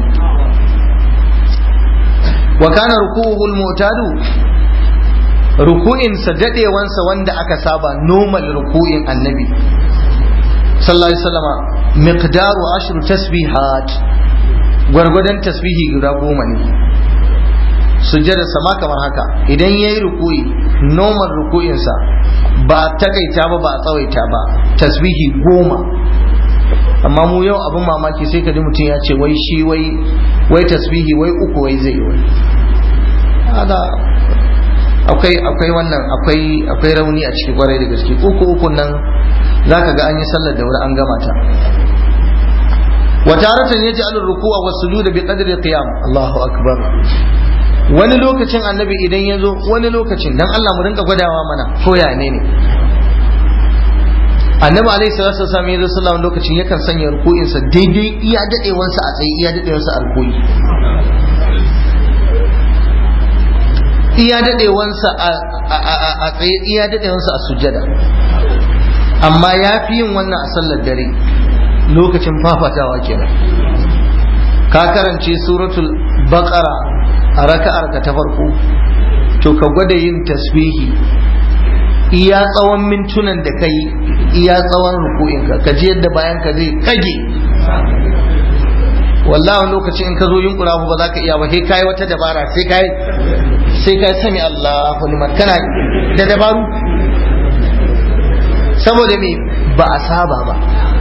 Speaker 1: wa kana ruku'uhu al-mu'tadu ruku'in sa dadewansa wanda aka saba normal ruku'in annabi sallallahu alaihi wasallama miqdaru ashru tasbihat gwargwadon tasbihi guda goma ne sujjada sama kamar haka idan yayi ruku'i normal ruku'insa ba takaita ba ba tsawaita ba tasbihi goma amma mu yau abin mamaki sai ka ji mutum ya ce wai shi wai wai tasbihi wai uku wai zai wai hada akwai akwai wannan akwai akwai rauni a cikin kwarai da gaske uku uku nan zaka ga an yi sallar da wuri an gama ta wa taratan yaj'alur ruku'a was sujuda bi qadri qiyam Allahu akbar wani lokacin annabi idan ya zo wani lokacin dan Allah mu rinka gwadawa mana ko ya ne ne annabi alaihi salatu wasallam ya zo sallallahu lokacin yakan sanya ruku'in sa daidai iya dadewansa a tsaye iya dadewansa a ruku'i iya dadewansa a tsaye iya dadewansa a sujjada amma ya fi yin wannan a sallar dare lokacin fafatawa kenan ka karance suratul baqara a raka'ar ka ta farko to ka gwada yin tasbihi iya tsawon mintunan da kai iya tsawon ruku'in ka ka ji yadda bayan ka zai kage wallahi lokacin in ka zo yin ba za ka iya ba sai kai wata dabara sai kai sai kai sami Allahu liman kana da dabaru saboda me ba a saba ba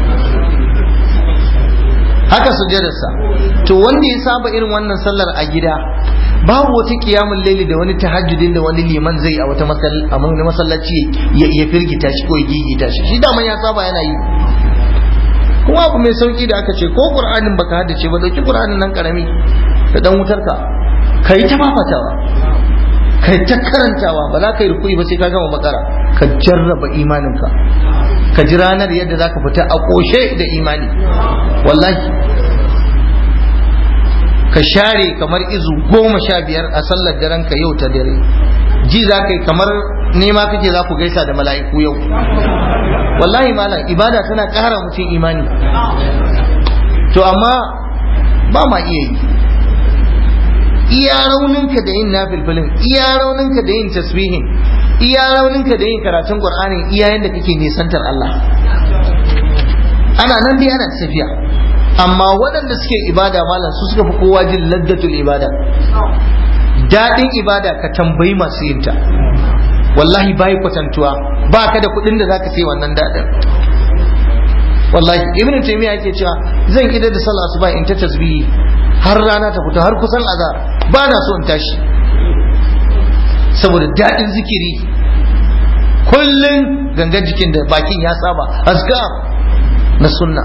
Speaker 1: haka sujjadarsa to wanda ya saba irin wannan sallar a gida babu wata kiyamun laili da wani tahajjudin da wani liman zai a wata masallaci ya firgita shi ko ya gigita shi shi daman ya saba yana yi kuma abu mai sauki da aka ce ko qur'anin baka haddace ba dauki qur'anin nan karami da dan wutar ka kai ta fafatawa kai ta karantawa ba za ka yi rukui ba sai ka gama bakara ka jarraba imaninka ka ji ranar yadda za ka fita a ƙoshe da imani wallahi ka share kamar izu goma sha biyar a sallar daren ka yau ta dare ji za ka yi kamar nema kake za ku gaisa da mala'iku yau wallahi malam ibada tana ƙara mutum imani to amma ba ma iya yi iya rauninka da yin nafilfilin iya rauninka da yin tasbihin iya rauninka da yin karatun qur'ani iya yanda kake nisantar Allah ana nan dai ana tafiya amma waɗanda suke ibada malam su suka fi kowa jin laddatul ibada daɗin ibada ka tambayi masu yinta wallahi bai kwatantuwa ba ka da kuɗin da zaka sai wannan daɗin wallahi ibn taymiya yake cewa zan idar da sallah asuba in ta tasbihi har rana ta fito har kusan azar ba na so in tashi saboda daɗin zikiri kullum gangan jikin da bakin ya saba azkar na sunna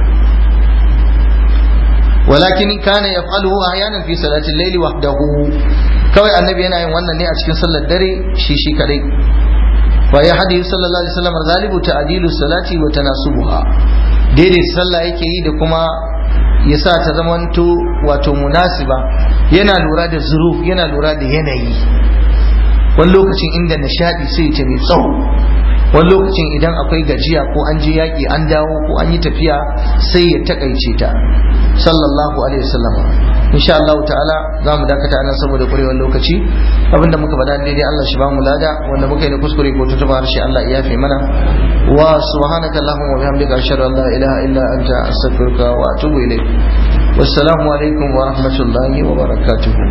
Speaker 1: walakin kana yaf'aluhu ahyanan fi salati al-layli wahdahu kawai annabi yana yin wannan ne a cikin sallar dare shi shi kadai wa ya hadi sallallahu alaihi wasallam galibu ta'dilu salati wa tanasubuha daidai sallah yake yi da kuma ya sa ta zamanto wato munasiba yana lura da zuruf yana lura da yanayi wani lokacin inda nishadi sai ta mai tsawo wani lokacin idan akwai gajiya ko an je yaƙi an dawo ko an yi tafiya sai ya takaice ta sallallahu alaihi wasallam insha Allah ta'ala za mu dakata anan saboda kurewar lokaci abinda muka faɗa daidai Allah shi ba mu lada wanda muka yi da kuskure ko tutuba harshe Allah ya yafe mana wa subhanaka allahumma wa bihamdika ashhadu an la ilaha illa anta astaghfiruka wa atubu ilayk wassalamu alaikum wa rahmatullahi wa barakatuh